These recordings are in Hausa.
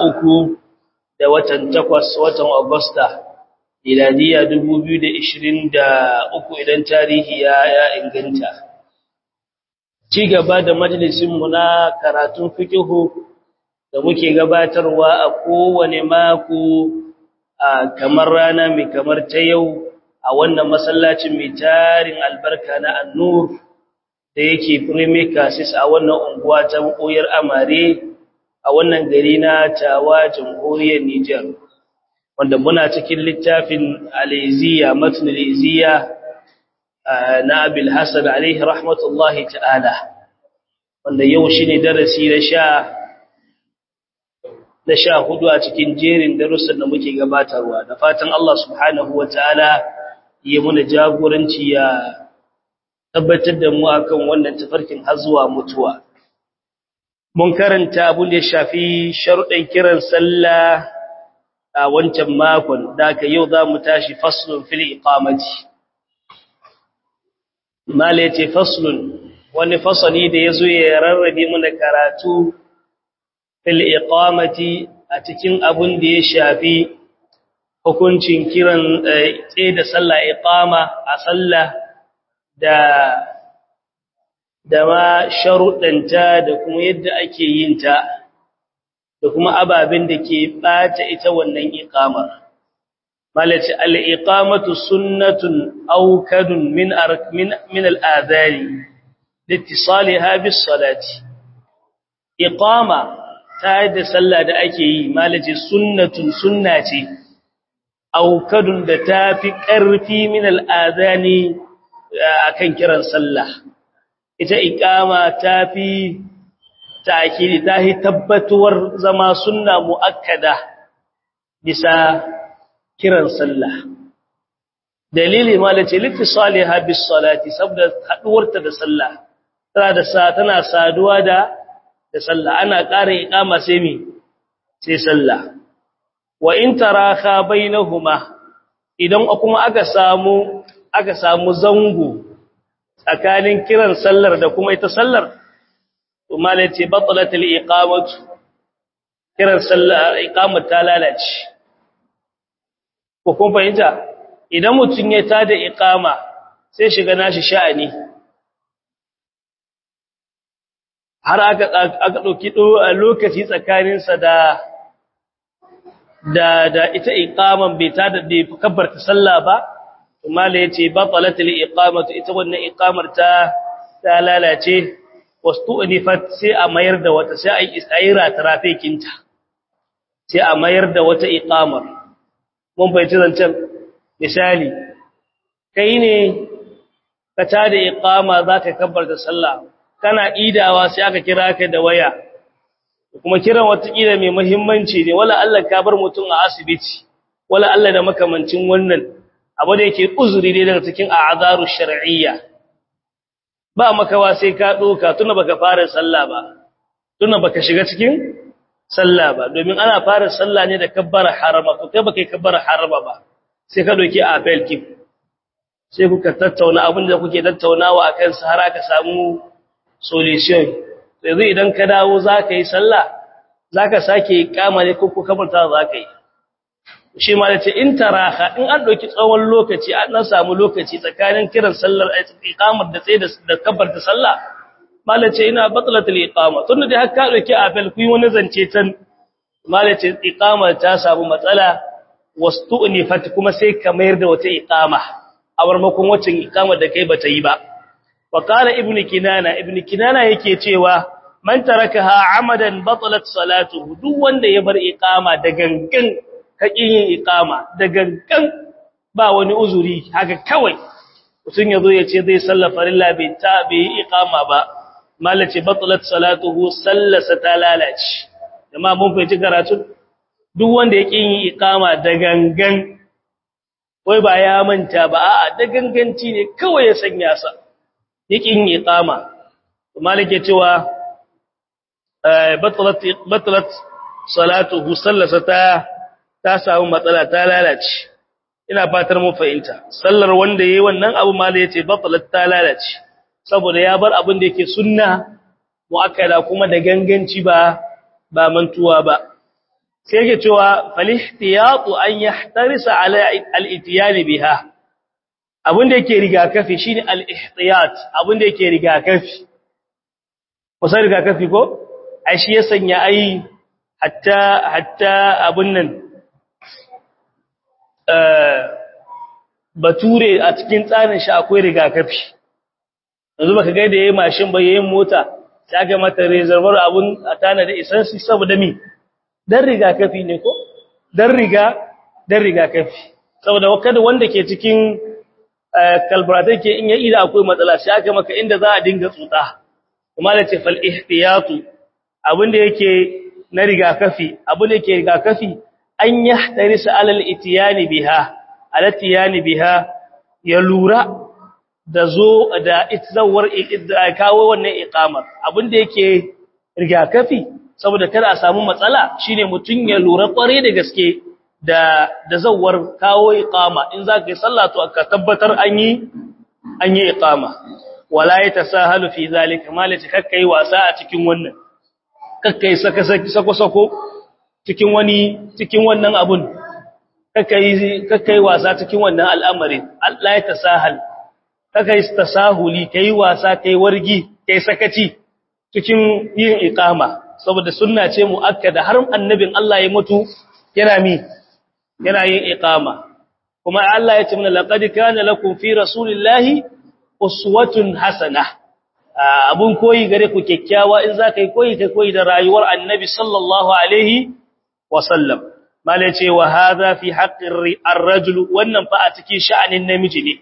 uku da watan takwas watan Agusta, miladiya uku idan tarihi ya inganta. Ci gaba da majalisinmu na karatun fikihu da muke gabatarwa a kowane mako a kamar rana mai kamar ta yau a wannan masallacin mai tarin albarka na annur da yake premicasis a wannan unguwa ta koyar amare a wannan gari na tawa jamhuriyar Nijar wanda muna cikin littafin aliziya matn aliziya na abil hasan alaihi rahmatullahi ta'ala wanda yau shine darasi na sha na sha hudu a cikin jerin darussan da muke gabatarwa da fatan Allah subhanahu wataala ya muna jagoranci ya tabbatar da mu akan wannan tafarkin har zuwa mutuwa mun karanta abun da ya shafi sharuɗin kiran sallah a wancan makon da aka yau za mu tashi faslun fil iqamati mala yace faslun wani fasali da yazo ya rarrabe mana karatu fil iqamati a cikin abun da ya shafi hukuncin kiran tsaye da sallah iqama a sallah da da ma sharuɗanta da kuma yadda ake yin ta da kuma ababen da ke ɓata ita wannan iqamar malati al-iqamatu sunnatun awkadun min min min al-adhani liittisaliha bis salati iqama ta da sallah da ake yi malati sunnatun sunna ce awkadun da tafi ƙarfi min al-adhani akan kiran sallah ita iqama tafi ta'kidi tahi tabbatuwar zama sunna muakkada bisa kiran sallah dalili malace litisaliha bis salati saboda haduwarta da sallah tana da sa tana saduwa da da sallah ana ƙara iqama sai mi sai sallah wa in taraka bainahuma idan kuma aka samu aka samu zango tsakanin kiran sallar da kuma ita sallar to malai ce batalatul iqamatu kiran sallar iqamat ta lalace ko kun fahimta idan mutun ya tada iqama sai shiga nashi sha'ani har aka aka dauki lokaci tsakanin sa da da da ita iqaman bai tada da kabbarta sallah ba mala yace batalatul iqamatu ita wannan iqamar ta ta lalace wastu'nifat sai a mayar da wata sai ai istayira trafikinta sai a mayar da wata iqamar mun fahimci zancen misali kai ne ka tada iqama zaka kabbarta sallah kana idawa sai aka kira ka da waya kuma kiran wata kila mai muhimmanci ne wala Allah ka bar mutum a asibiti wala Allah da makamancin wannan abu da yake uzuri ne daga cikin a'zaru shar'iyya ba makawa sai ka doka tuna baka fara sallah ba tuna baka shiga cikin sallah ba domin ana fara sallah ne da kabbara harama to kai baka kabbara harama ba sai ka doki apel kif sai kuka tattauna abin da kuke tattaunawa akan sa har aka samu solution yanzu idan ka dawo zaka yi sallah zaka sake kama ne ko kabarta zaka yi shi ma da ce in taraha in an ɗauki tsawon lokaci an nan samu lokaci tsakanin kiran sallar iqamar da tsaye da kabar da sallah mala ce ina batlatul iqama tunda dai har ka ɗauki afel ku yi wani zance tan mala ce iqamar ta samu matsala wastu'nifat kuma sai ka mayar da wata iqama a warmakon wacce iqamar da kai bata yi ba wa qala ibnu kinana ibnu kinana yake cewa man tarakaha amadan batalat salatuhu duk wanda ya bar iqama da gangan haƙin yin iƙama da gangan ba wani uzuri haka kawai mutum ya zo ya ce zai salla farilla bai ta bai yi iƙama ba malace batalat salatuhu sallasa ta lalace amma mun fahimci karatu duk wanda ya yin iƙama da gangan wai ba ya manta ba a'a da ganganci ne kawai ya sanya sa ya yin iƙama malike cewa batalat batalat salatuhu sallasa ta ta samu matsala ta lalace ina fatar mu fahimta sallar wanda yayi wannan abu mala yace batalat ta lalace saboda ya bar abin da yake sunna muakkada kuma da ganganci ba ba mantuwa ba sai yake cewa falihtiyatu an yahtarisa ala al-itiyani biha abinda yake rigakafi shine al-ihtiyat abinda yake rigakafi kusa rigakafi ko ai shi ya sanya ai hatta hatta abun nan bature a cikin tsarin shi akwai rigakafi yanzu baka ga da yayin mashin ba yayin mota ta ga mata reservoir abun a tana da isansi saboda mi dan rigakafi ne ko dan riga dan rigakafi saboda kada wanda ke cikin kalburatai ke in ya ida akwai matsala sai aka maka inda za a dinga tsutsa kuma da ce fal ihtiyatu abinda yake na rigakafi abinda yake rigakafi an yahtarisa alal itiyani biha alatiyani biha ya lura da zo da itzawar kawo wannan iqamar abinda yake rigakafi saboda kada a samu matsala shine mutun ya lura kware da gaske da da zawar kawo iqama in zaka yi sallah to ka tabbatar an yi an yi iqama wala yatasahalu fi zalika malati kakkai wasa a cikin wannan kakkai saka sako sako cikin wani cikin wannan abun kakkai kakkai wasa cikin wannan al'amari Allah ya tasahal kakkai tasahuli kai wasa kai wargi kai sakaci cikin yin iqama saboda sunna ce muakkada har annabin Allah ya mutu yana mi yana yin iqama kuma Allah ya ce mana laqad kana lakum fi rasulillahi uswatun hasana abun koyi gare ku kyakkyawa in za kai koyi kai koyi da rayuwar annabi sallallahu alaihi wa sallam mala ce wa hadha fi haqqi ar-rajul wannan fa a cikin sha'anin namiji ne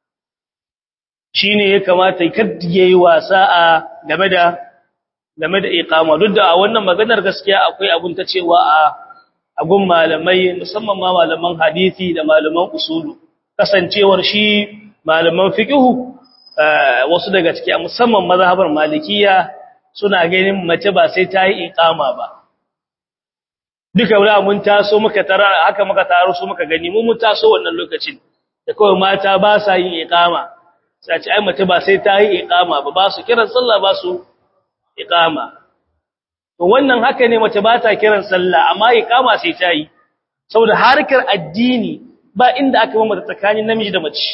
shine ya kamata kada yayi wasa a game da game da iqama duk da a wannan maganar gaskiya akwai abun ta cewa a agun malamai musamman ma malaman hadisi da malaman usulu kasancewar shi malaman fiqhu wasu daga ciki musamman mazhabar malikiya suna ganin mace ba sai ta yi iqama ba duka wala mun taso muka tara haka muka taro su muka gani mun mun taso wannan lokacin da kawai mata ba sa yin iqama sai ce ai mace ba sai ta yi iqama ba ba su kiran sallah ba su iqama to wannan haka ne mace ba ta kiran sallah amma iqama sai ta yi saboda harkar addini ba inda aka bambata tsakanin namiji da mace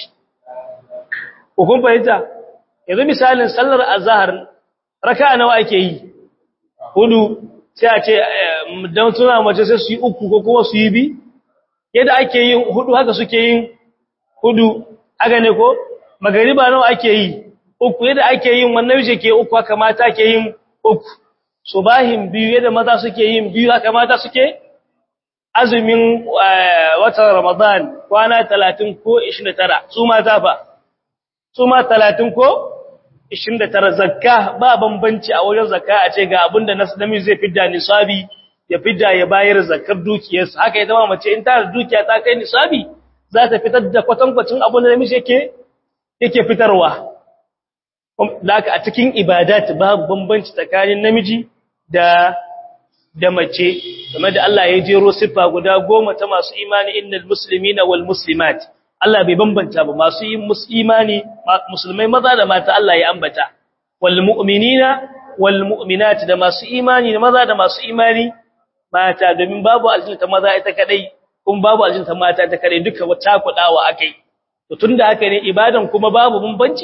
ko kun fahimta yanzu misalin sallar azhar raka'a nawa ake yi hudu sai a ce dan suna mace sai su yi uku ko kuma su yi bi yadda ake yin hudu haka suke yin hudu haka ne ko magariba nawa ake yi uku yadda ake yin wannan yake ke uku haka mata ke yin uku subahin biyu yadda maza suke yin biyu haka mata suke azumin watan ramadan kwana 30 ko 29 su mata fa su ma 30 ko 29 zakka ba bambanci a wajen zakka a ce ga abinda nasdami zai fidda nisabi ya fidda ya bayar zakkar dukiyarsa haka ita ma mace in ta da dukiya ta kai nisabi za ta fitar da kwatankwacin abin da namiji yake yake fitarwa laka a cikin ibadat babu bambanci tsakanin namiji da da mace game da Allah ya jero siffa guda goma ta masu imani innal muslimina wal muslimat Allah bai bambanta ba masu yin imani musulmai maza da mata Allah ya ambata wal mu'minina wal mu'minat da masu imani maza da masu imani mata domin babu aljinta maza ita kadai kuma babu aljinta mata ita kadai duka wata kudawa akai to tunda haka ne ibadan kuma babu bambanci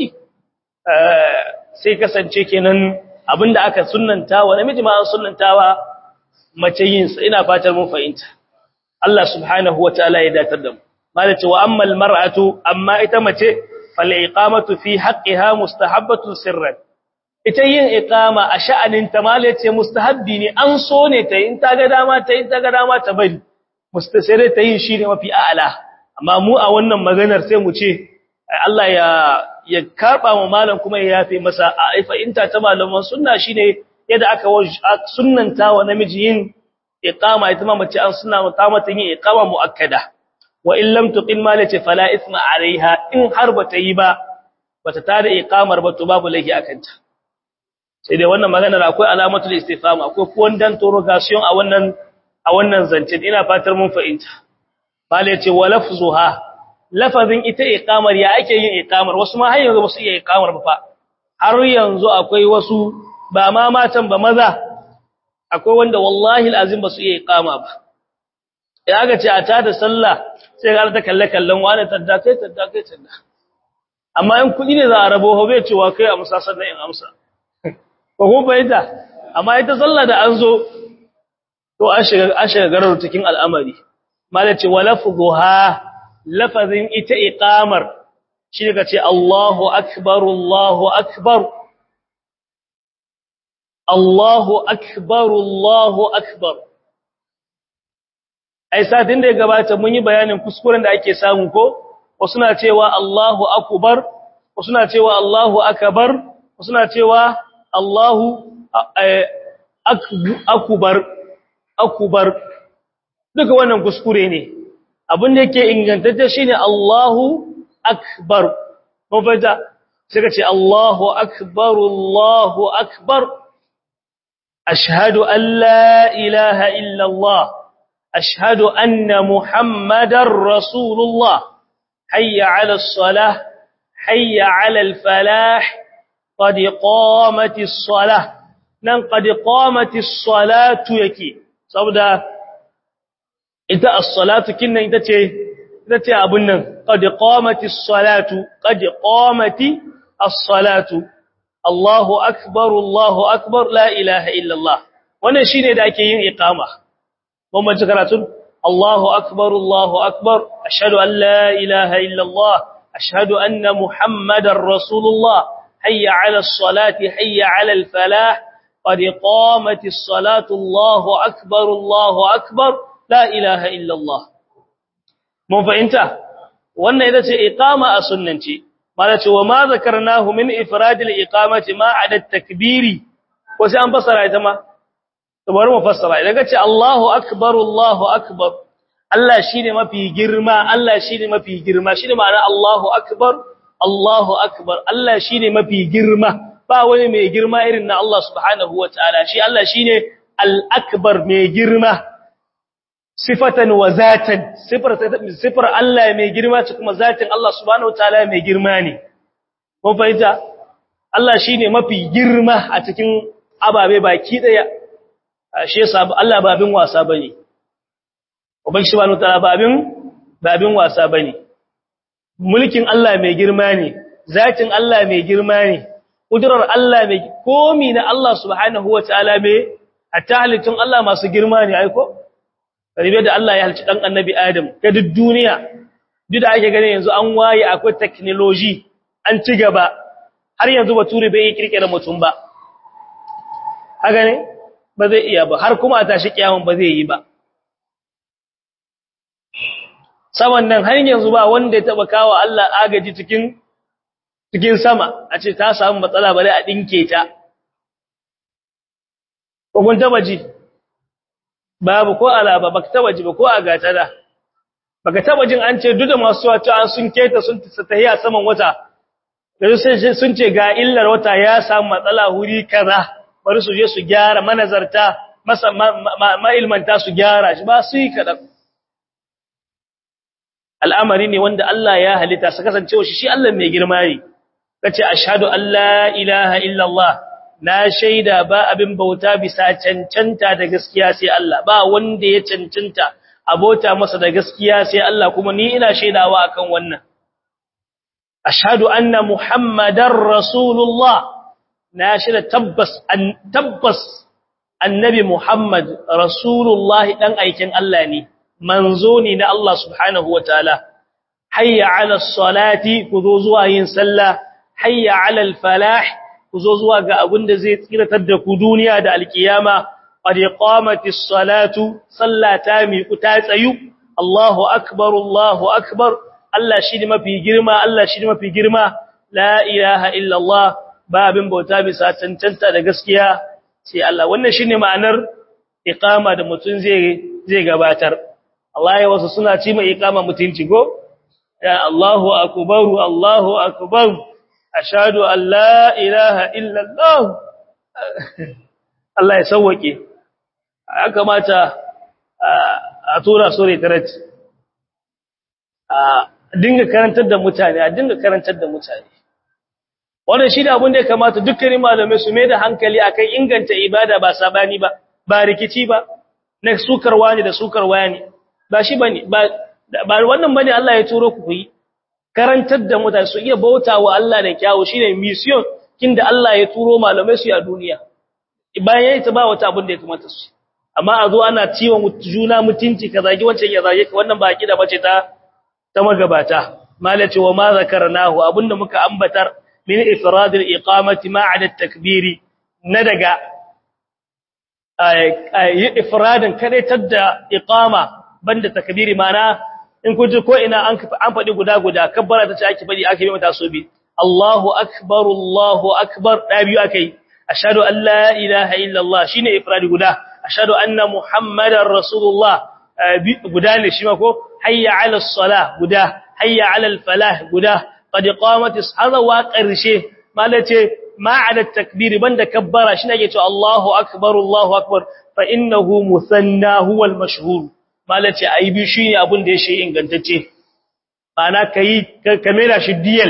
sai kasance kenan abinda aka sunnanta wa namiji ma an sunnantawa mace yin sa ina fatar mun fahimta Allah subhanahu wataala ya datar da mu malace wa ammal mar'atu amma ita mace fal iqamatu fi haqqiha mustahabbatun sirran ita yin iqama a sha'anin ta malace mustahabbi ne an so ne ta in ta ga dama ta in ta ga dama ta bari mustasire ta yin shi ne mafi a'ala amma mu a wannan maganar sai mu ce Allah ya ya karba wa malam kuma ya yafe masa a fa'inta ta malaman sunna shine yadda aka sunnanta wa namiji yin iqama ita ma mace an sunna ta mata yin iqama muakkada wa in lam tuqim ma lace fala isma alaiha in har bata yi ba bata tada iqamar ba to babu laifi akanta sai dai wannan maganar akwai alamatul istifham akwai kuwandan interrogation a wannan a wannan zancin ina fatar mun fahimta mala yace wa lafzuha lafazin ita iqamar ya ake yin iqamar wasu ma har yanzu ba su iya iqamar ba fa har yanzu akwai wasu ba ma matan ba maza akwai wanda wallahi alazim ba su iya iqama ba idan aka ce a tada sallah sai ga ta kalle kallon wani tadda kai tadda kai tadda amma in kudi ne za a rabo ho bai cewa kai amsa sannan in amsa ko ko bayyana amma ita sallah da an zo to an shiga an shiga garar cikin al'amari malaci wa lafzuha lafazin ita iqamar shi daga ce Allahu akbar Allahu akbar Allahu akbar Allahu akbar ai satin da ya gabata mun yi bayanin kuskuren da ake samu ko wasu na cewa Allahu akbar wasu na cewa Allahu akbar wasu na cewa Allahu akbar akbar duka wannan kuskure ne abin da yake ingantacce shine Allahu akbar mun fahimta sai ka ce Allahu akbar Allahu akbar ashhadu an la ilaha illa Allah ashhadu anna muhammadar rasulullah hayya ala as-salah hayya ala al-falah qad qamatis salah nan qad qamatis salatu yake saboda ita as-salatu kinnan ita ce ita ce abun nan qad qamatis salatu qad qamati as-salatu Allahu akbar Allahu akbar la ilaha illa Allah wannan shine da ake yin iqama mun mace karatun Allahu akbar Allahu akbar ashhadu an la ilaha illa Allah ashhadu anna muhammadar rasulullah hayya ala as-salati hayya ala al-falah qad qamatis salatu Allahu akbar Allahu akbar la ilaha illallah mun fahimta wannan ita ce iqama a sunnanci mala ce wa ma zakarnahu min ifradil iqamati ma adad takbiri ko sai an fassara ita ma to bari mu fassara idan kace Allahu akbar Allahu akbar Allah shine mafi girma Allah shine mafi girma shine ma'ana Allahu akbar Allahu akbar Allah shine mafi girma ba wani mai girma irin na Allah subhanahu wataala shi Allah shine al-akbar mai girma sifatan wa zatan sifar sifar Allah mai girma ce kuma zatin Allah subhanahu wataala mai girma ne ko fahimta Allah shine mafi girma a cikin ababe baki daya shi yasa Allah ba abin wasa bane ubangi subhanahu wataala ba abin ba abin wasa bane mulkin Allah mai girma ne zatin Allah mai girma ne kudurar Allah mai komi na Allah subhanahu wataala mai hatta halittun Allah masu girma ne aiko karibe da Allah ya halci dan annabi Adam ga duk duniya duk da ake gane yanzu an waye akwai technology an ci gaba har yanzu bature bai kirkira mutum ba haka ne ba zai iya ba har kuma a tashi kiyaman ba zai yi ba saman nan har yanzu ba wanda ya taba kawo Allah agaji cikin cikin sama a ce ta samu matsala bare a dinke ta ko kun taba ji babu ko alaba baka taba ji ba ko a gata da baka taba jin an ce duk da masu wato an sun keta sun tahiya saman wata da sun ce ga illar wata ya samu matsala huri kaza bari su je su gyara manazarta masa ma'ilmanta su gyara shi ba su yi kadan al'amari ne wanda Allah ya halitta su kasancewa shi shi Allah mai girma ne kace ashhadu an la ilaha illallah na shaida ba abin bauta bisa cancanta da gaskiya sai Allah ba wanda ya cancanta abota masa da gaskiya sai Allah kuma ni ina shaidawa akan wannan ashhadu anna muhammadar rasulullah na shaida tabbas an tabbas annabi muhammad rasulullah dan aikin Allah ne manzo ne na Allah subhanahu wataala hayya ala salati kuzo zuwa yin sallah hayya ala al falah ku zo zuwa ga abin da zai tsiratar da ku duniya da alkiyama qad qamatis salatu sallata mi ku ta tsayu Allahu akbar Allahu akbar Allah shi ne mafi girma Allah shi ne mafi girma la ilaha illa Allah ba abin bauta bisa cancanta da gaskiya sai Allah wannan shine ma'anar iqama da mutun zai zai gabatar Allah ya wasu suna ci mai iqama mutunci go ya Allahu akbar Allahu akbar ashhadu an la ilaha illa Allah Allah ya sauwake ya kamata a tura sore tarat a dinga karantar da mutane a dinga karantar da mutane wannan shi da abin da ya kamata dukkanin malamai su mai da hankali akan inganta ibada ba sabani ba ba rikici ba na sukarwa ne da sukarwa ne ba shi bane ba ba wannan bane Allah ya turo ku yi karantar da mutane su iya bautawa Allah da kyawu shine mission kinda Allah ya turo malamai su a duniya bayan yayi ta ba wata abin da ya kamata su amma a zo ana ciwon juna mutunci ka zagi wancan ya zage ka wannan ba kida bace ta ta magabata malaci wa ma zakarnahu abinda muka ambatar min ifradil iqamati ma'ada takbiri na daga yi ifradin kadaitar da iqama banda takbiri mana in kun ji ko ina an an fadi guda guda kabbara ta ce ake fadi ake yi mata so bi Allahu akbar Allahu akbar da biyu akai ashhadu an la ilaha illa Allah shine ifradi guda ashhadu anna muhammadar rasulullah guda ne shi ma ko hayya ala salah guda hayya ala falah guda qad qamatis hada wa qarshe malace ma'ada takbir banda kabbara shi nake cewa Allahu akbar Allahu akbar fa innahu musanna huwa al-mashhur malace ai bi shi ne abun da yake ingantacce bana kai kamera shi diyal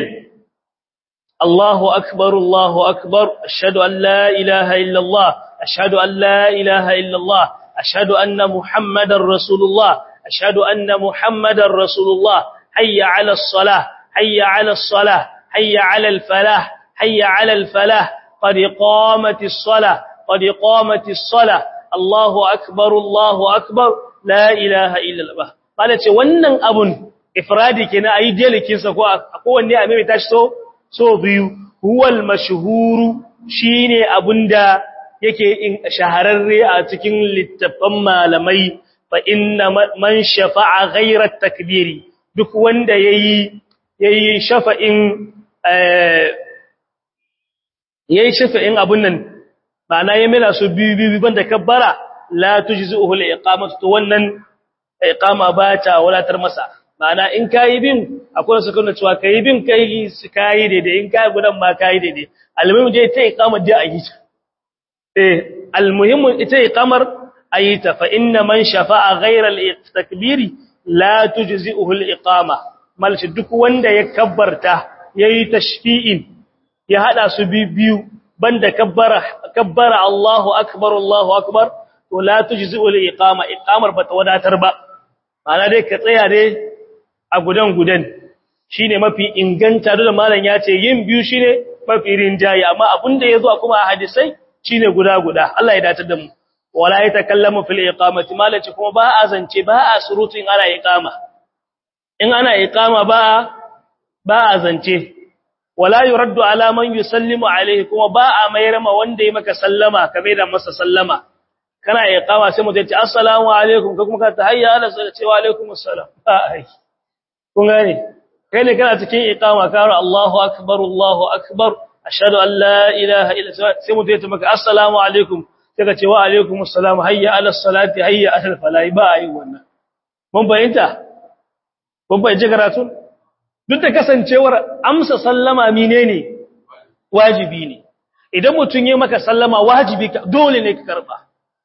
Allahu akbar Allahu akbar ashhadu an la ilaha illa Allah ashhadu an la ilaha illa Allah ashhadu anna muhammadar rasulullah ashhadu anna muhammadar rasulullah hayya ala as-salah hayya ala as-salah hayya ala al-falah hayya ala al-falah qad qamatis salah qad qamatis salah Allahu akbar Allahu akbar la ilaha illa Allah bala ce wannan abun ifradi kenan ayi delikin sa ko kowanne a mai tashi so so biyu huwal mashhuru shine abunda yake shahararre a cikin littafan malamai fa inna man shafa'a ghayra takbiri duk wanda yayi yayi shafa'in eh yayi shafa'in abun nan ba na yi mila su biyu biyu banda kabbara la tujzi'uhu al-iqamatu to wannan iqama ba ta walatar masa ma'ana in kai bin akwai su kana cewa kai bin kai su kai daidai in kai gudan ma kai daidai almuhim dai ta iqama dai ayi ta eh almuhim ita iqamar ayi ta fa inna man shafa'a ghayra al-takbiri la tujzi'uhu al-iqama malshi duk wanda ya kabbarta yayi tashfi'in ya hada su biyu banda kabbara kabbara Allahu akbar Allahu akbar to la tujzi'u al-iqama iqamar bata wadatar ba ana dai ka tsaya dai a gudan gudan shine mafi inganta da malam ya ce yin biyu shine mafi rinjayi amma abinda yazo kuma a hadisai shine guda guda Allah ya datar da mu wala yatakallamu fil iqamati malaci kuma ba a zance ba a surutu in ana iqama in ana iqama ba ba a zance wala yuraddu ala man yusallimu alayhi kuma ba a mayar ma wanda ya maka sallama kame da masa sallama kana iqama sai mutum ya ce assalamu alaikum ka kuma ka tahayya ala sai ce wa alaikum assalam ai kun gane kai ne kana cikin iqama ka ra Allahu akbar Allahu akbar ashhadu an la ilaha illa sai mutum ya ce maka assalamu alaikum sai ka ce wa alaikum assalam hayya ala salati hayya ala falai ba ai wannan mun bayyana mun bayyana karatu duk da kasancewar amsa sallama menene wajibi ne idan mutum ya maka sallama wajibi dole ne ka karba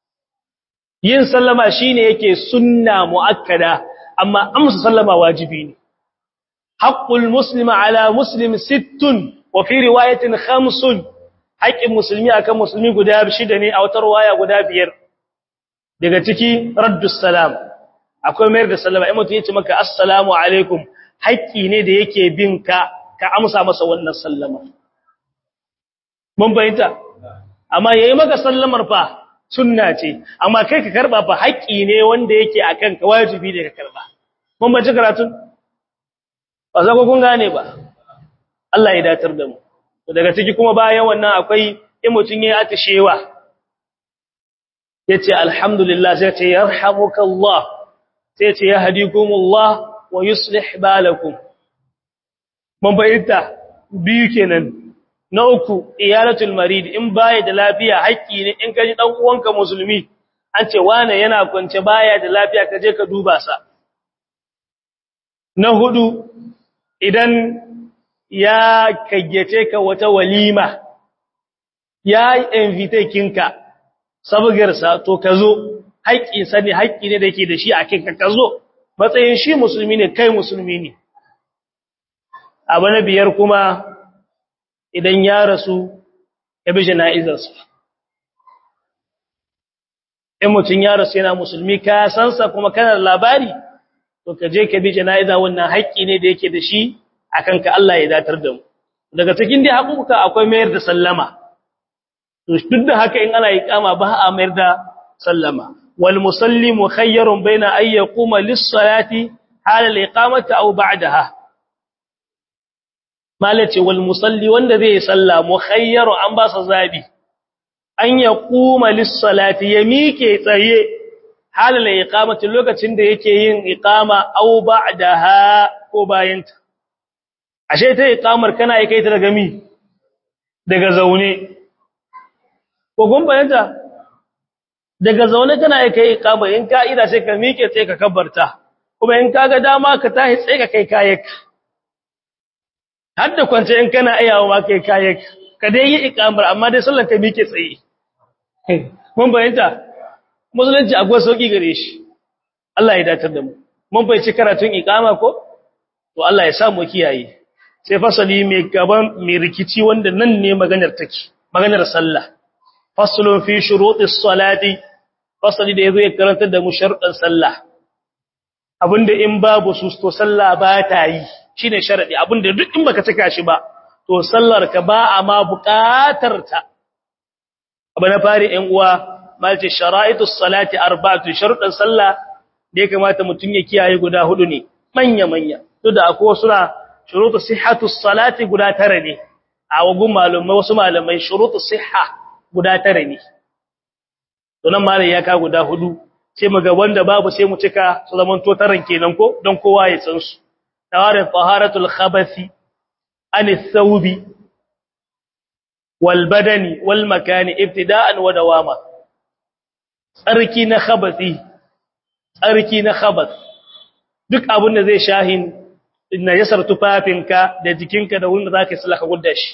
yin sallama shine yake sunna muakkada amma amsa sallama wajibi ne haqqul muslima ala muslim sittun wa fi riwayatin khamsun haqqin musulmi akan musulmi guda shida ne a wata riwaya guda biyar daga ciki raddus salam akwai mayar da sallama in mutum ya ce maka assalamu alaikum haƙƙi ne da yake bin ka ka amsa masa wannan sallama mun bayyana amma yayi maka sallamar fa sunna ce amma kai ka karba fa haƙƙi ne wanda yake akan ka wajibi ne ka karba mun bace karatun ba za ku kun gane ba Allah ya datar da mu to daga ciki kuma bayan wannan akwai in mutun yayi atishewa yace alhamdulillah sai ce yarhamukallah sai ce yahdikumullah wa yuslih balakum mun bayyana biyu kenan na uku iyalatul marid in baya da lafiya haƙƙi ne in kaji dan uwanka musulmi an ce wane yana kwance baya da lafiya ka je ka duba sa na hudu idan ya kaggace ka wata walima ya invite kinka sabgarsa to ka zo haƙƙi sani haƙƙi ne da yake da shi a kinka ka zo matsayin shi musulmi ne kai musulmi ne abu na biyar kuma idan ya rasu ya bi jana'izarsu in mutun ya rasu yana musulmi ka san sa kuma kana da labari to ka je ka bi jana'iza wannan haƙƙi ne da yake da shi akan ka Allah ya datar da mu daga cikin dai haƙuƙa akwai mayar da sallama to duk da haka in ana iqama ba a mayar da sallama wal musalli mukhayyarun baina ay yaquma lis salati hala al iqamati aw ba'daha malace wal musalli wanda zai salla mukhayyaru an ba sa zabi an yaquma lis salati ya mike tsaye hala al iqamati lokacin da yake yin iqama aw ba'daha ko bayanta ashe ta iqamar kana yi kai ta daga mi daga zaune ko gun bayanta daga zaune kana yi kai iqama in ka ida sai ka miƙe sai ka kabbarta kuma in kaga dama ka tahi sai ka kai kayek har da kwance in kana ayawa ma kai kayek ka dai yi iqamar amma dai sallan ka miƙe tsaye mun bayanta musulunci akwai sauki gare shi Allah ya datar da mu mun bai ci karatun iqama ko to Allah ya sa mu kiyaye sai fasali mai gaban mai rikici wanda nan ne maganar take maganar sallah faslun fi shurutis salati fasali da yazo ya karanta da mu sharuɗan sallah abinda in babu su to sallah ba ta yi shine sharadi abinda duk in baka cika shi ba to sallar ka ba a ma buƙatar ta abu na fari ɗan uwa malce shara'itus salati arba'atu sharuɗan sallah da ya kamata mutun ya kiyaye guda hudu ne manya manya duk da akwai wasu na shurutu sihhatu salati guda tare ne a wagun malumai wasu malamai shurutu sihha guda tare ne to nan malai ya ka guda hudu sai mu ga wanda babu sai mu cika su zaman to taran kenan ko don kowa ya san su tawarin taharatul khabathi anis thawbi wal badani wal makani ibtida'an wa dawama tsarki na khabathi tsarki na khabath duk abin da zai shahin najasar tufafinka da jikinka da wurin da zaka yi sallah gudda shi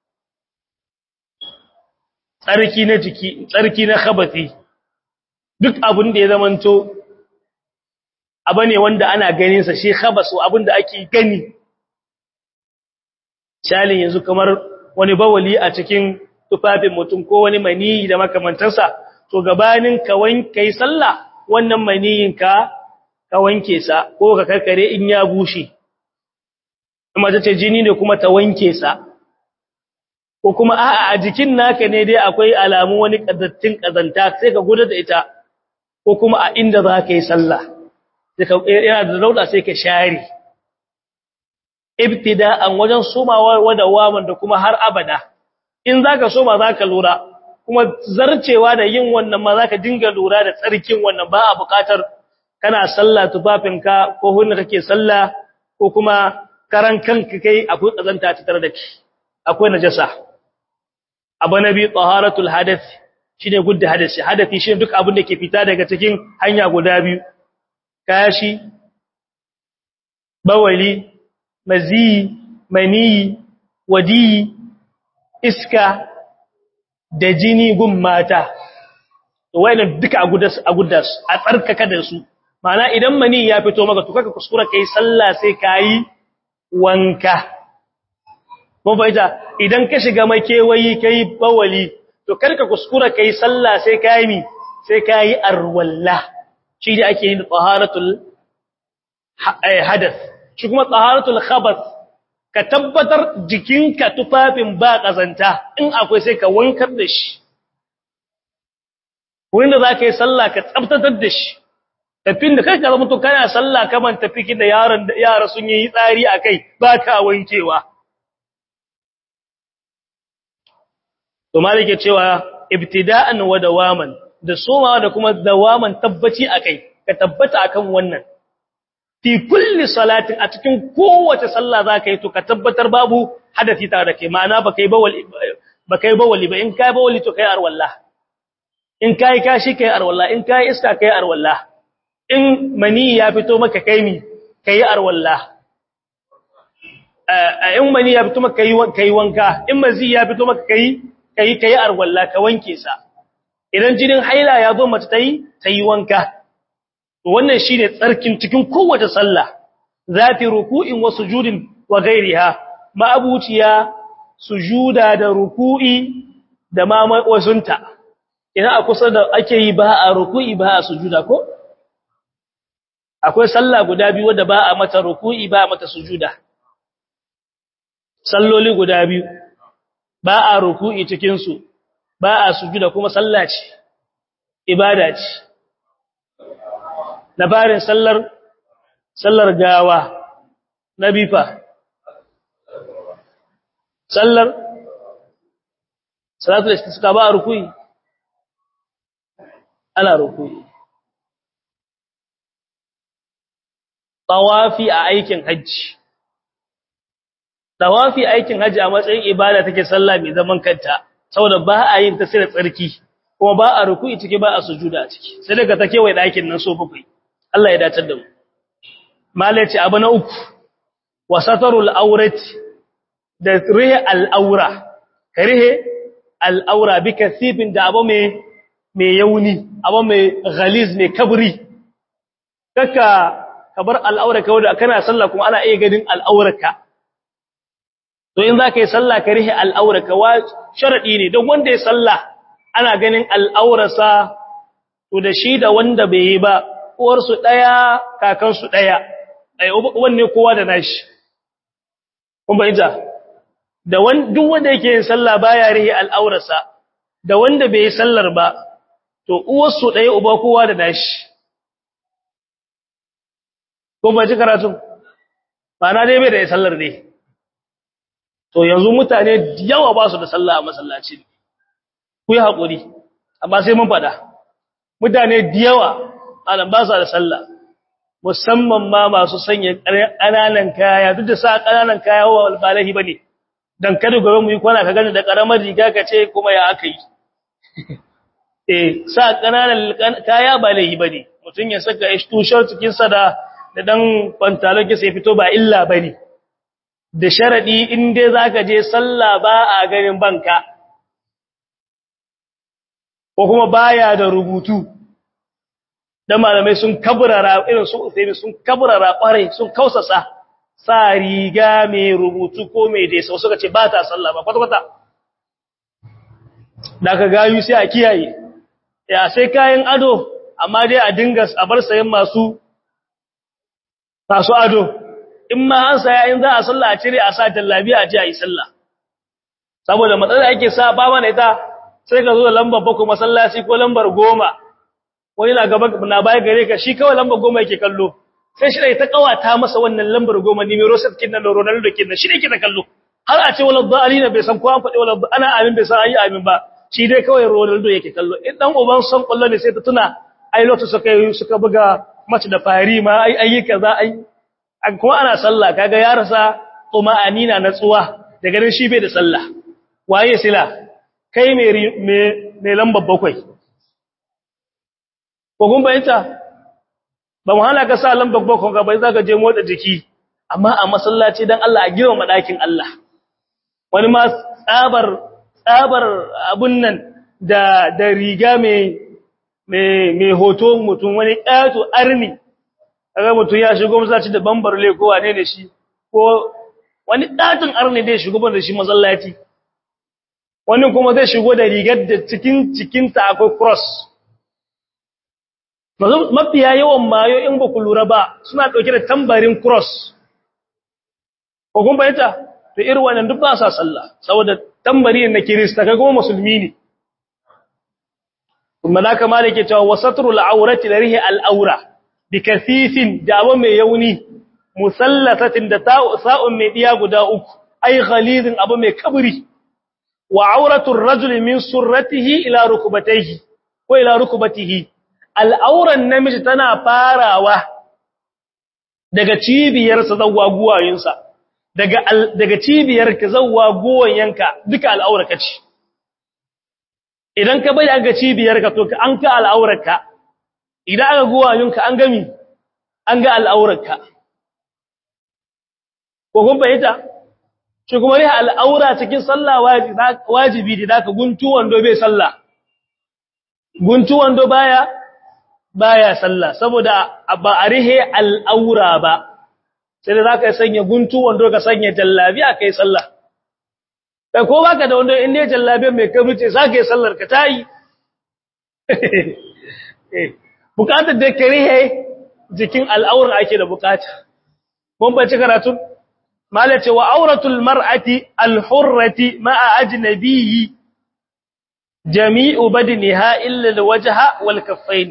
tsarki na jiki tsarki na khabati duk abin da ya zamanto abane wanda ana ganin sa shi khabasu abin da ake gani shalin yanzu kamar wani bawali a cikin tufafin mutum ko wani maniyi da makamantansa to gabanin ka wanke sallah wannan maniyin ka ka wanke sa ko ka karkare in ya bushe kuma ta ce jini ne kuma ta wanke sa ko kuma a'a a jikin naka ne dai akwai alamu wani kazattin kazanta sai ka gudu da ita ko kuma a inda za ka yi sallah sai ka yana da rauda sai ka share ibtida'an wajen somawa wada waman da kuma har abada in zaka soma zaka lura kuma zarcewa da yin wannan ma zaka dinga lura da tsarkin wannan ba a buƙatar kana sallah tufafinka ko hunna kake sallah ko kuma karan kanka kai akwai kazanta ta tare da ki akwai najasa abu nabi taharatul hadath shine gudda hadasi hadathi shine duk abin da ke fita daga cikin hanya guda biyu kashi bawali mazi mani wadi iska da jini gun mata wayannan duka a guddas a guddas a tsarkaka da su ma'ana idan mani ya fito maka to kaka kuskura kai sallah sai kai wanka mun fahimta idan ka shiga makewayi kai bawali to karka kuskura kai sallah sai kai mi sai kai arwalla shi da ake yin taharatul hadath shi kuma taharatul khabath ka tabbatar jikinka tufafin ba kazanta in akwai sai ka wankar da shi wurin da zaka yi sallah ka tsaftatar da shi tafin da kai ka zama to kana sallah kaman tafi da yaran da yara sun yi tsari akai ba ka wankewa to malike cewa ibtida'an wa dawaman da somawa da kuma dawaman tabbaci akai ka tabbata akan wannan fi kulli salatin a cikin kowace sallah zaka yi to ka tabbatar babu hadafi tare da kai ma'ana baka yi bawali baka yi bawali ba in kai bawali to kai arwallah in kai kashi kai arwallah in kai iska kai arwallah in mani ya fito maka kai mi kai arwallah in mani ya fito maka kai wanka in mazi ya fito maka kai kai kai arwalla ka wanke sa idan jinin haila ya zo mace tayi tayi wanka to wannan shine tsarkin cikin kowace sallah zati ruku'in wa sujudin wa ghairiha ma abuciya sujuda da ruku'i da ma wasunta idan a kusa da ake yi ba a ruku'i ba a sujuda ko akwai sallah guda biyu wanda ba a mata ruku'i ba a mata sujuda salloli guda biyu ba a ruku'i cikin su ba a sujuda kuma sallah ce ibada ce labarin sallar sallar gawa na bifa sallar salatul istisqa ba ruku'i ana ruku'i tawafi a aikin hajji tawafi aikin hajji a matsayin ibada take sallah mai zaman kanta saboda ba a yin ta sai da tsarki kuma ba a ruku'i ciki ba a sujuda a ciki sai daga take wai dakin nan so bakwai Allah ya datar da mu malaci abu na uku wasatarul aurati da rihe al'aura ka rihe al'aura bi kasifin da abu mai mai yauni abu mai ghaliz mai kabri kaka kabar al'aura ka wanda kana sallah kuma ana iya ganin al'aurarka to in zaka yi sallah ka rihe al'aurarka wa sharadi ne don wanda ya sallah ana ganin al'aurarsa to da shi da wanda bai yi ba uwar su daya kakan su daya ai wanne kowa da nashi kun bayyana da duk wanda yake yin sallah baya rihi al'aurarsa da wanda bai yi sallar ba to uwarsu ɗaya uba kowa da nashi ko ba ji karatu ba na dai bai da sallar ne to yanzu mutane yawa ba su da sallah a masallaci ku yi haƙuri amma sai mun faɗa mutane yawa anan ba su da sallah musamman ma masu sanya ƙananan kaya duk da sa ƙananan kaya wa albalahi ba ne dan kada gobe mu yi kwana ka gani da karamar riga ka ce kuma ya aka yi eh sa kananan kaya ba laihi bane mutun ya saka t-shirt cikin sa da da dan pantalon ki sai fito ba illa bane da sharadi in dai zaka je sallah ba a ganin banka ko kuma baya da rubutu dan malamai sun kabrara irin su sai sun kabrara kware sun kausasa sa riga mai rubutu ko mai dai sau suka ce ba ta sallah ba kwata-kwata da ka gayu sai a kiyaye ya sai kayan ado amma dai a dinga a bar sayan masu masu ado in ma an saya in za a sallah a cire a sa jallabiya a ji a yi sallah saboda matsalar ake sa ba mana ita sai ka zo da lambar bakwai masallaci ko lambar goma wani na gaba na baya gare ka shi kawai lambar goma yake kallo sai shi ta kawata masa wannan lambar goma ne mai rosat kin nan Ronaldo kin nan shi ne ke da kallo har a ce wala dalina bai san ko an faɗi wala ana amin bai san ayi amin ba shi dai kawai Ronaldo yake kallo in dan uban san kullu ne sai ta tuna ai lokacin suka suka buga match da fari ma ai ayi kaza ai kuma ana sallah kaga ya rasa kuma anina natsuwa daga nan shi bai da sallah waye sila kai mai mai lambar bakwai ko kun bayyana ba mu hana ka sa lambar bakon ka bai zaka je motsa jiki amma a masallaci dan Allah a girma madakin Allah wani ma tsabar tsabar abun nan da da riga mai mai mai hoto mutum wani ƙato arni kaga mutum ya shigo masallaci da bambar le ko wane ne shi ko wani ɗatin arni dai shigo da shi masallaci wani kuma zai shigo da rigar da cikin cikinta akwai cross mafiya yawan mayo in ba ku lura ba suna ɗauke da tambarin cross ko kun bayyanta to irin wannan duk ba sa sallah saboda tambari na kirista kai kuma musulmi ne kuma na kama da ke cewa wasatrul aurati da rihi al'aura bi kasifin da abu mai yauni musallatatin da sa'un mai diya guda uku ai ghalizin abu mai kabri wa auratul rajuli min surratihi ila rukbatayhi ko ila rukbatihi al'auran namiji tana farawa daga cibiyarsa zawwa guwayinsa daga daga cibiyarka zawwa guwayenka duka al'auraka ce idan ka bai ga cibiyarka to an ka al'aurarka idan aka guwayinka an gami an ga al'aurarka ko kun bayyana shi kuma riha al'aura cikin sallah wajibi da ka guntu wando bai sallah guntu wando baya baya sallah saboda ba a rihe al'aura ba sai da zaka sanya guntu wando ka sanya jallabi a kai sallah kai ko baka da wando in ne jallabi mai kabuce zaka yi sallar ka tayi bukatar da karihe jikin al'aura ake da bukata mun bace karatu malace wa auratul mar'ati al-hurrati ma'a ajnabiyyi jami'u badniha illa al-wajha wal kaffayn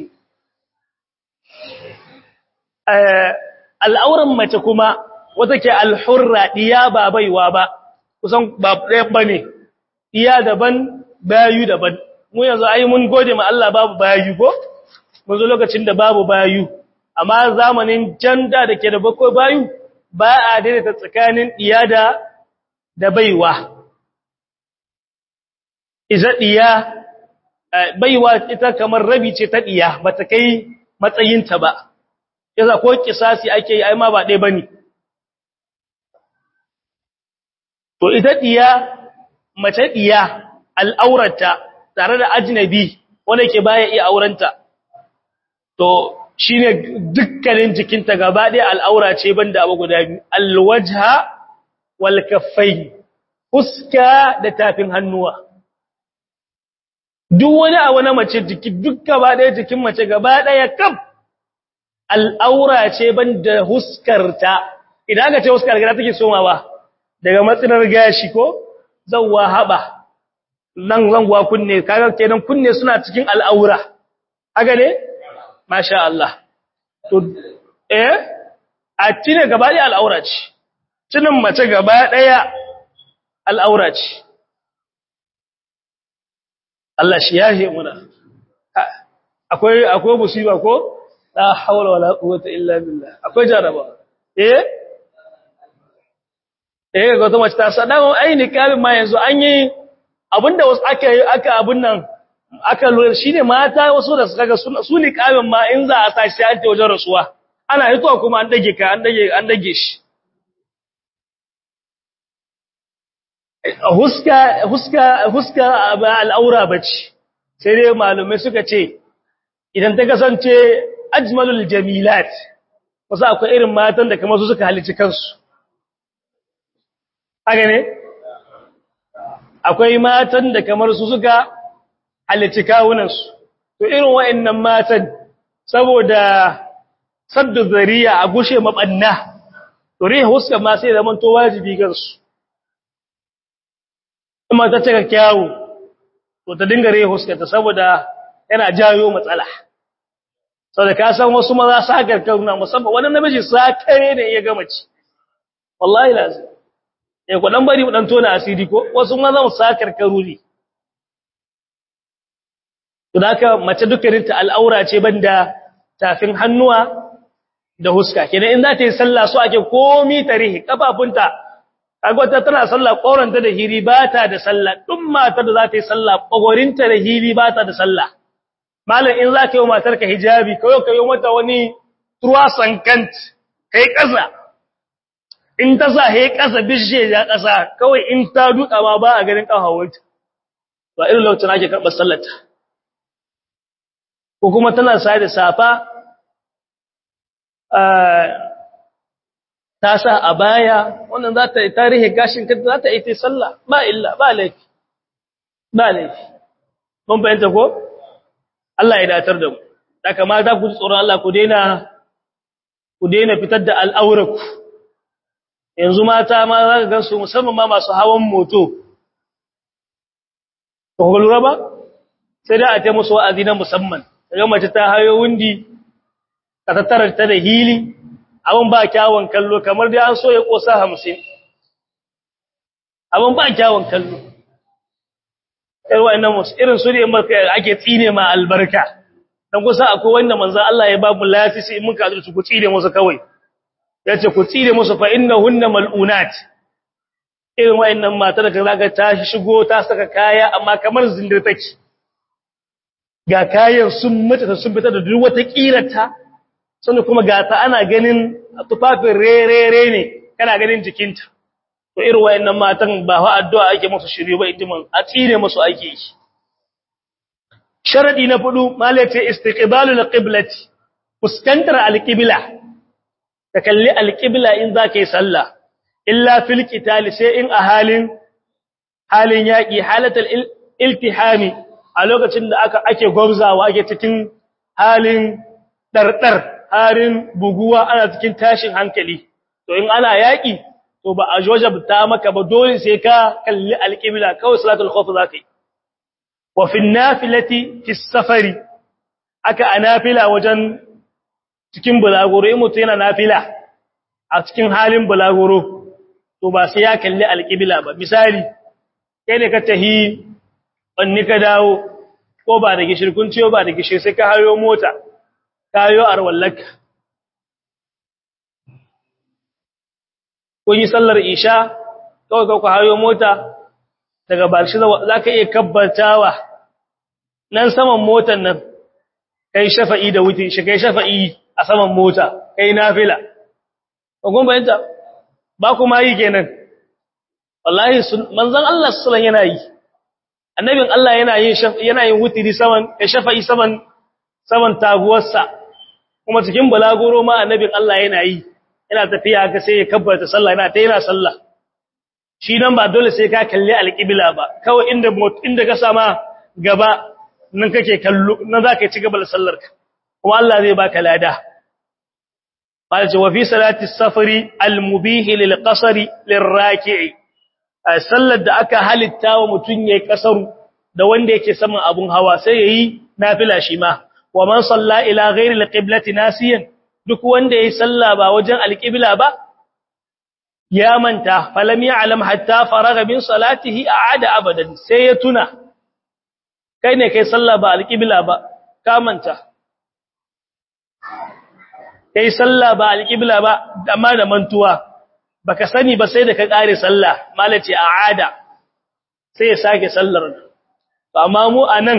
al'auran mace kuma wata ke al-hurra diya ba baiwa ba kusan ba ɗaya bane diya daban bayu daban mu yanzu ai mun gode ma Allah babu bayu ko mun zo lokacin da babu bayu amma zamanin janda da ke da bakwai bayu ba a daidaita tsakanin diya da da baiwa iza diya baiwa ita kamar rabi ce ta diya bata kai matsayinta ba yasa ko kisasi ake yi ai ma ba dai bane to ita diya mace diya al'aurata tare da ajnabi wanda ke baya iya aurenta to shine dukkanin jikinta gaba ɗaya al'aura ce banda abu guda biyu alwajha wal kaffayn fuska da tafin hannuwa duk wani abu na mace jiki duk gaba ɗaya jikin mace gaba ɗaya kaf al'aura ce banda huskarta idan aka ce huskar gida take somawa daga matsinar gashi ko zawwa haba nan zanguwa kunne kaga kenan kunne suna cikin al'aura haka ne masha Allah to eh a cine gaba ɗaya al'aura ce cinin mace gaba ɗaya al'aura ce Allah shi yahe muna akwai akwai musiba ko la hawla wala quwwata illa billah akwai jaraba eh eh ga wata mace ta sadawa aini kalin ma yanzu an yi abinda wasu aka aka abun nan aka lura shine mata wasu da suka ga su ne kamin ma in za a tashi sai an je wajen rasuwa ana hitowa kuma an dage ka an dage an dage shi huska huska huska ba al'aura bace sai dai malumai suka ce idan ta kasance ajmalul jamilat wasu akwai irin matan da kamar su suka halici kansu haka ne akwai matan da kamar su suka halici kawunansu to irin wa'annan matan saboda saddu zariya a gushe mabanna to riha huska ma sai zaman to wajibi gansu kuma ta cika kyawu to ta dinga riha huska ta saboda yana jayo matsala saboda ka san wasu maza sakar kauna musamman wani namiji sakare ne ya gama ci wallahi lazim eh ku dan bari mu dan tona asiri ko wasu maza mu sakar karuri to haka mace dukkanin ta al'aura ce banda tafin hannuwa da huska kenan in za ta yi sallah so ake komi tarihi kafafunta kaga wata tana sallah koranta da hiri ba ta da sallah duk mata da za ta yi sallah kogorinta da hiri ba ta da sallah malam in za ka yi matar ka hijabi kawai ka yi mata wani truasan kant kai kasa in ta sa he kasa bishe ya kasa kawai in ta duka ma ba a ganin kafawunta ba irin lokacin ake karɓar sallarta ko kuma tana sa da safa ta sa a baya wannan za ta yi tarihi gashin kanta za ta yi ta sallah ba illa ba laifi ba laifi mun fahimta ko Allah ya datar da mu da kamata ku ji tsoron Allah ku daina ku daina fitar da al'auraku yanzu mata ma za ka gansu musamman ma masu hawan moto ko ku lura ba sai da a ta musu wa'azi na musamman daga mace ta hayo wundi ka tattara ta da hili abin ba kyawun kallo kamar dai an so ya kosa hamsin abin ba kyawun kallo irwa ina musu irin su ne ake tsine ma albarka dan kusa akwai wanda manzo Allah ya ba mu lafisi in muka azurci ku tsine musu kawai yace ku tsine musu fa innahunna mal'unat irin wayannan mata da kaga ta shigo ta saka kaya amma kamar zindir take ga kayan sun mutu sun fita da duk wata kirata sannan kuma ga ta ana ganin tufafin rerere ne kana ganin jikinta to irin wayannan matan ba fa addu'a ake musu shirye ba idiman a tsire musu ake yi sharadi na fudu malaka istiqbalul qiblati fuskantar alqibla ka kalli alqibla in zaka yi sallah illa fil qital sai in a halin halin yaki halatul iltihami a lokacin da aka ake gwamzawa ake cikin halin dardar halin buguwa ana cikin tashin hankali to in ana yaki to ba a wajabta maka ba dole sai ka kalli alqibla kawai salatul khawf zakai wa fi nafilati fi safari aka anafila wajen cikin bulaguro in mutum yana nafila a cikin halin bulaguro to ba sai ya kalli alqibla ba misali kai ne ka tahi wanni ka dawo ko ba da gishirkun ciyo ba da gishir sai ka hayo mota ka hayo arwallaka kun yi sallar isha kawai ka ku hayo mota daga barshi za ka iya kabbatawa nan saman motan nan kai shafa'i da wuce shi kai shafa'i a saman mota kai nafila kun bayanta ba kuma yi kenan wallahi manzon Allah sallallahu yana yi annabin Allah yana yin yana yin wutiri saman ya shafa'i saman saman taguwarsa kuma cikin balaguro ma annabin Allah yana yi yana tafiya ga sai ya kabbarta sallah yana ta yana sallah shi nan ba dole sai ka kalli alqibla ba kawai inda inda ka sama gaba nan kake kallo nan zaka ci gaba da sallarka kuma Allah zai baka lada قال وفي صلاه السفر المبيح للقصر للراكع sallar da aka halitta wa mutun yayi kasaru da wanda yake saman abun hawa sai yayi nafila shi ma wa man salla ila ghairi alqiblati nasiyan duk wanda yayi salla ba wajen alqibla ba ya manta falam ya'lam hatta faraga min salatihi a'ada abadan sai ya tuna kai ne kai salla ba alqibla ba ka manta kai sallah ba alqibla ba amma da mantuwa baka sani ba sai da ka kare sallah malaci aada sai ya sake sallar to amma mu anan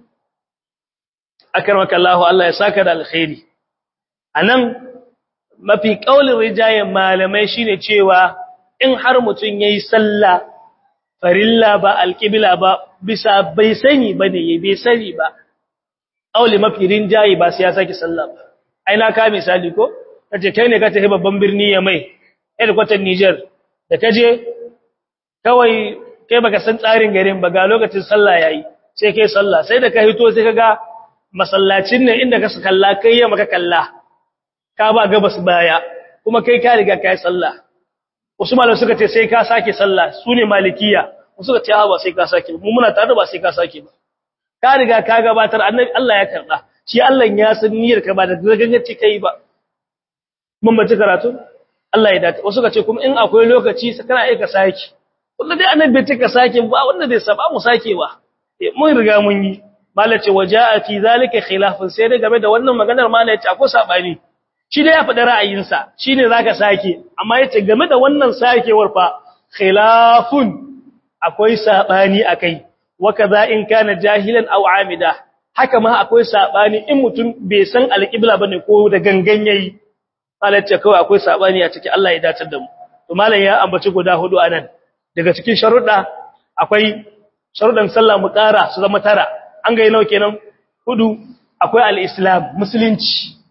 akarmaka Allah Allah ya saka da alkhairi anan mafi kaulin rijayen malamai shine cewa in har mutun yayi sallah farilla ba alqibla ba bisa bai sani bane bai sani ba kauli mafi rinjaye ba sai ya sake sallah ba ai na ka misali ko kace kai ne ka tafi babban birni ya mai kwatan Niger da kaje kawai kai baka san tsarin garin ba ga lokacin sallah yayi sai kai sallah sai da ka hito sai kaga masallacin ne inda ka kalla kai ya maka kalla ka ba gabas baya kuma kai ka riga kai sallah Usman suka ce sai ka sake sallah sune malikiya suka ce ha ba sai ka sake mu muna tare ba sai ka sake ba ka riga ka gabatar annabi Allah ya karba shi Allah ya san niyyar ka ba da ganganci kai ba mun bace karatu Allah ya dace wasu ka ce kuma in akwai lokaci kana aika saki wanda dai annabi bai ka sake ba wanda zai saba mu sakewa mun riga mun yi malace wajaa fi zalika khilafun sai dai game da wannan maganar malace akwai sabani shi dai ya faɗi ra'ayinsa shine zaka sake amma yace game da wannan sakewar fa khilafun akwai sabani akai wakaza in kana jahilan aw amida haka ma akwai sabani in mutum bai san alqibla bane ko da gangan yayi malace kawai akwai sabani a cikin Allah ya datar da mu to malam ya ambaci guda hudu anan daga cikin sharuɗa akwai sharuɗan sallah mu ƙara su zama tara an ga nawa kenan hudu akwai al-islam musulunci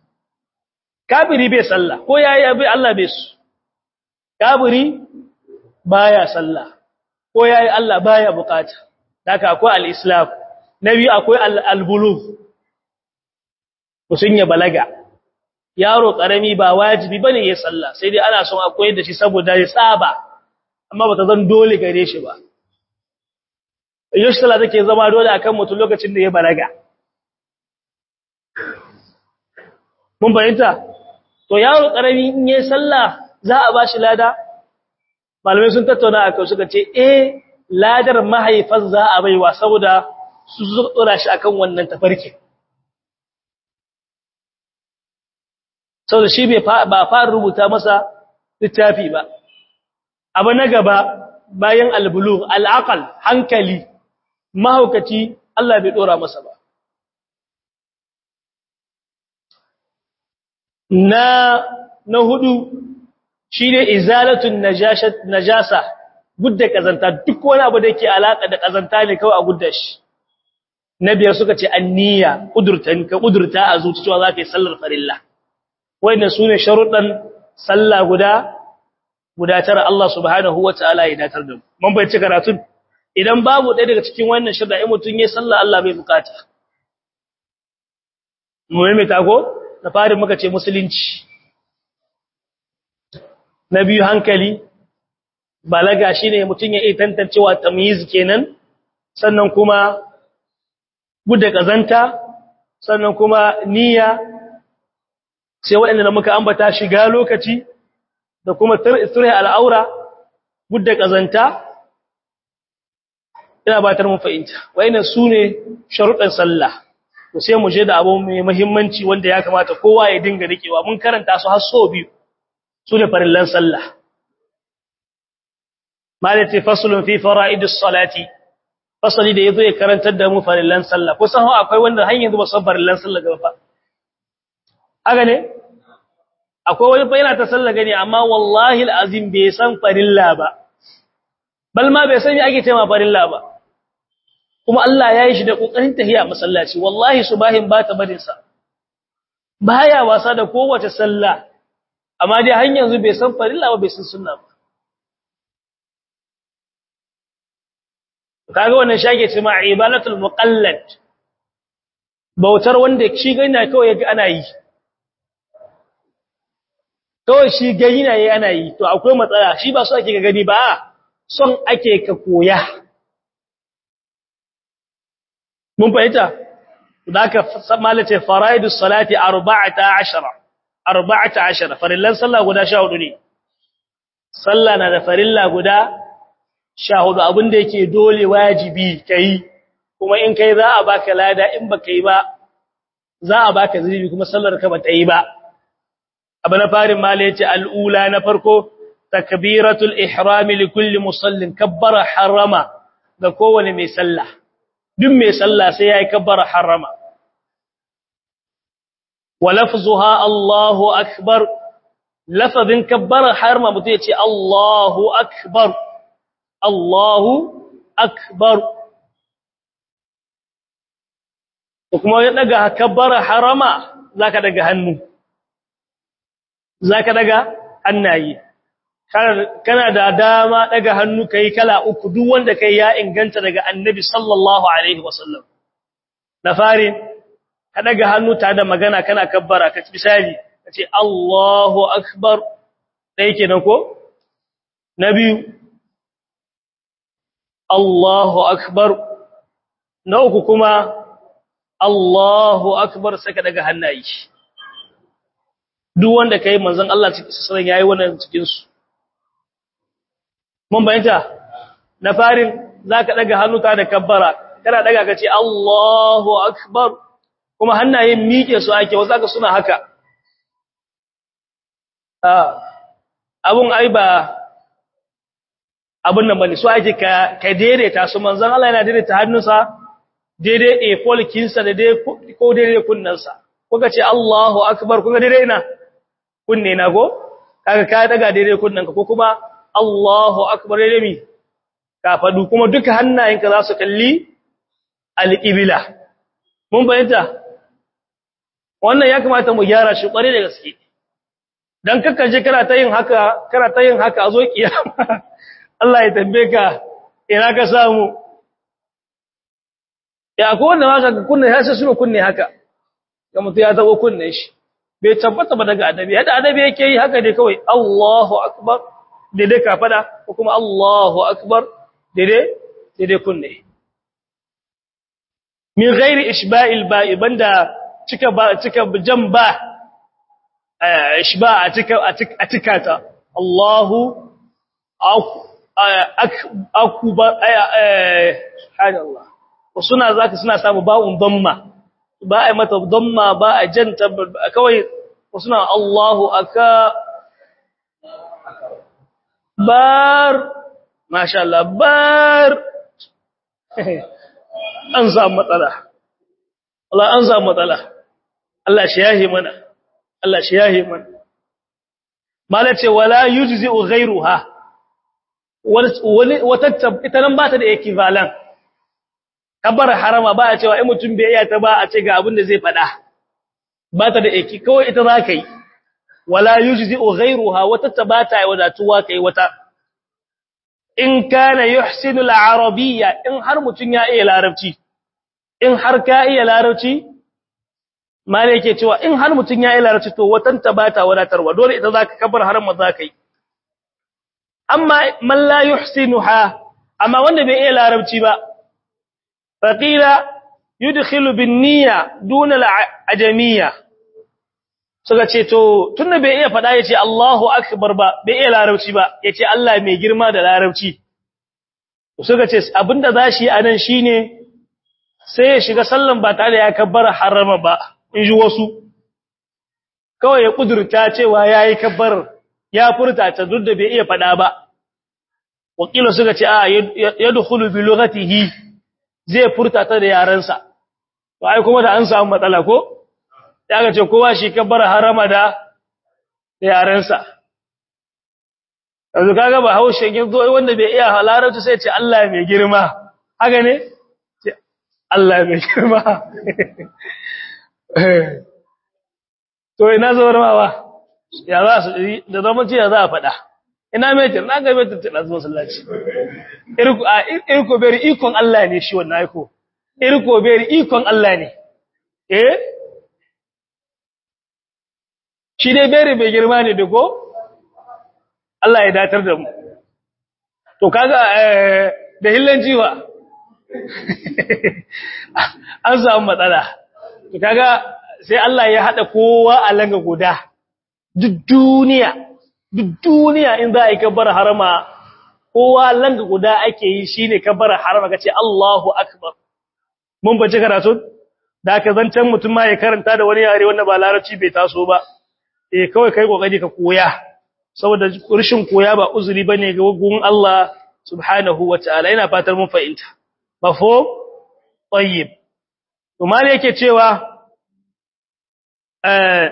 kafiri bai sallah ko yayi abi Allah bai su kafiri baya sallah ko yayi Allah baya bukata haka akwai al-islam nabi akwai al-bulugh musun ya balaga yaro karami ba wajibi bane ya sallah sai dai ana son akwai da shi saboda ya saba amma bata zan dole gare shi ba yoshi sallah take zama dole akan mutum lokacin da ya balaga mun bayyanta to yaro karami in yayi sallah za a bashi lada malamai sun tattauna akan suka ce eh ladar mahaifan za a baiwa saboda su tsora shi akan wannan tafarki saboda shi ba fara rubuta masa littafi ba abu na gaba bayan albulu al'aqal hankali mahaukaci Allah bai dora masa ba na na hudu shine izalatun najasa gudda kazanta duk wani abu da yake alaka da kazanta ne kawai a gudda shi na biyar suka ce anniya kudurtan ka kudurta a zuciya za ka yi sallar farilla wannan sune sharuɗan sallah guda guda tara Allah subhanahu wataala ya datar da mu mun bai ci karatun idan babu ɗaya daga cikin wannan shirda in mutum ya sallah Allah bai bukata muhimmi ko na fari muka ce musulunci na biyu hankali balaga shine mutum ya iya tantancewa tamyiz kenan sannan kuma gudda kazanta sannan kuma niyya sai waɗanda muka ambata shiga lokaci da kuma turhi al'aura gudda kazanta ina batar mun fahimta wayannan sune sharuɗan sallah to sai mu je da abu mai muhimmanci wanda ya kamata kowa ya dinga rikewa mun karanta su har so biyu sune farillan sallah malati faslun fi fara'idus salati fasali da yazo ya karantar da mu farillan sallah kusan akwai wanda har yanzu ba san farillan sallah gaba fa haka ne akwai wani fa yana ta sallah gani amma wallahi alazim bai san farilla ba bal ma bai san me ake cewa farilla ba kuma Allah ya yi shi da kokarin tahiya masallaci wallahi subahin ba ta barin sa baya wasa da kowace sallah amma dai har yanzu bai san farilla ba bai san sunna ba kaga wannan shage ce ma ibadatul muqallad bautar wanda shi gani kawai yaga ana yi kawai shi gani na yi ana yi to akwai matsala shi ba so ake ga gani ba son ake ka koya mun fahimta zaka malace faraidus salati 14 14 farillan sallah guda 14 ne sallah na da farilla guda sha hudu abinda yake dole wajibi kai kuma in kai za a baka lada in baka yi ba za a baka zunubi kuma sallar ka bata yi ba abu na farin mala yace al'ula na farko takbiratul ihram li kulli musallin kabbara harama ga kowane mai sallah duk mai sallah sai yayi kabbara harama wa lafzuha Allahu akbar lafazin kabbara harama mutum yace Allahu akbar Allahu akbar kuma ya daga kabbara harama zaka daga hannu zaka daga hannaye kana da dama daga hannu kai kala uku duk wanda kai ya inganta daga annabi sallallahu alaihi wasallam na fari ka daga hannu ta da magana kana kabbara ka misali kace Allahu akbar dai kenan ko na biyu Allahu akbar na uku kuma Allahu akbar saka daga hannaye duk wanda kai manzon Allah sallallahu yayi wannan cikin su mun bayyana na farin zaka daga hannu ta da kabbara kana daga kace Allahu akbar kuma hannayen miƙe su ake wasu aka suna haka ah abun ai ba abun nan bane so ake ka ka daidaita su manzon Allah yana daidaita hannunsa daidai a folkinsa da dai ko daidai kunnansa kuka ce Allahu akbar kuka daidai ina kunne na go kaga ka daga daidai kunnanka ko kuma Allahu akbar daidai mi ka fadu kuma duka hannayenka za su kalli al-ibla mun bayyana wannan ya kamata mu gyara shi kware da gaske dan kakka je kana ta yin haka kana ta yin haka a zo kiyama Allah ya tambaye ka ina ka samu ya ko wanda ma ka kunne ya sai suna kunne haka ga mutu ya tabo kunne shi bai tabbata ba daga adabi yadda adabi yake yi haka dai kawai Allahu akbar daidai ka fada ko kuma Allahu akbar daidai daidai kunne min ghairi ishba'il ba'i banda cika ba cika jan ba ishba a cika a cika ta Allahu akbar subhanallah suna zaka suna samu ba'un damma ba ai mata damma ba a janta kawai suna Allahu aka bar masha Allah bar an samu matsala Allah an samu matsala Allah shi yahi mana Allah shi yahi mana malace wala yujzi'u ghayruha wata ita nan ba ta da equivalent kabar harama ba a cewa in mutum bai iya ta ba a ce ga abin da zai fada ba ta da eki kawai ita za ka yi wala yujzi'u ghayruha wata ta ba ta wadatuwa kai wata in kana yuhsinu al-arabiyya in har mutun ya iya larabci in har ka iya larabci mala yake cewa in har mutun ya iya larabci to watan ta bata wadatarwa dole ita zaka kabar haram ma zaka yi amma man la yuhsinuha amma wanda bai iya larabci ba faqila yudkhilu bin niyya duna al-ajamiyya suka ce to tunda bai iya fada yace Allahu akbar ba bai iya larabci ba yace Allah mai girma da larabci suka ce abinda zashi anan shine sai ya shiga sallan ba tare ya kabbara harama ba in ji wasu kawai ya kudurta cewa yayi kabbar ya furta ta duk da bai iya fada ba wakila suka ce a yadkhulu bi lughatihi zai furta ta da yarensa to ai kuma da an samu matsala ko ya ga ce kowa shi kabbar harama da yarensa yanzu kaga ba haushe yin zo wanda bai iya halarci sai ce Allah mai girma haka ne ce Allah mai girma to ina zawar mawa ya za su da zama ce ya za a faɗa ina metir na ga metir ta ɗazu masallaci irko beri ikon Allah ne shi wannan aiko irko beri ikon Allah ne eh shi dai beri bai girma ne da ko Allah ya datar da mu to kaga da hillan jiwa an samu matsala to kaga sai Allah ya hada kowa a langa guda duk duniya duk duniya in za a yi kabbar harama kowa langa guda ake yi shine kabbar harama kace Allahu akbar mun bace karatu da ka zancan mutum ma ya karanta da wani yare wanda ba larabci bai taso ba eh kawai kai kokari ka koya saboda rishin koya ba uzuri bane ga gun Allah subhanahu wataala ina fatar mun fahimta mafhum tayyib to mali yake cewa eh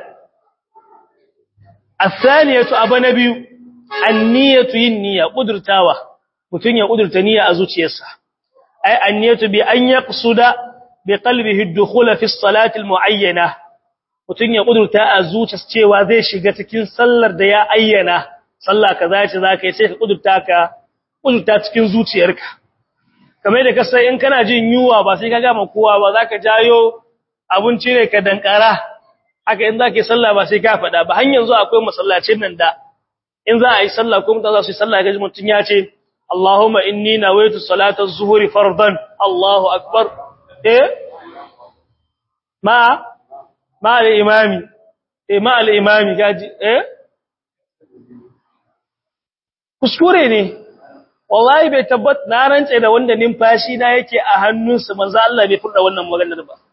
athaniyatu abanabiyu anniyatu yin niyya kudurtawa mutun ya kudurta niyya a zuciyarsa ai anniyatu bi an yaqsuda bi qalbihi ad-dukhul fi as-salati al-mu'ayyana mutun ya kudurta a zuciyarsa cewa zai shiga cikin sallar da ya ayyana sallah kaza ce zaka yi sai ka kudurta ka kudurta cikin zuciyarka kamar da kasai in kana jin yuwa ba sai ka ga ma kowa ba zaka jayo abinci ne ka dankara haka in zaka yi sallah ba sai ka faɗa ba har yanzu akwai masallacin nan da in za a yi sallah ko mutane za su yi sallah ga mutun ya ce Allahumma inni nawaitu salata az-zuhri fardan Allahu akbar eh ma ma al-imami eh ma al-imami gaji eh kuskure ne wallahi bai tabbat na rance da wanda numfashi na yake a hannunsa manzo Allah bai furda wannan maganar ba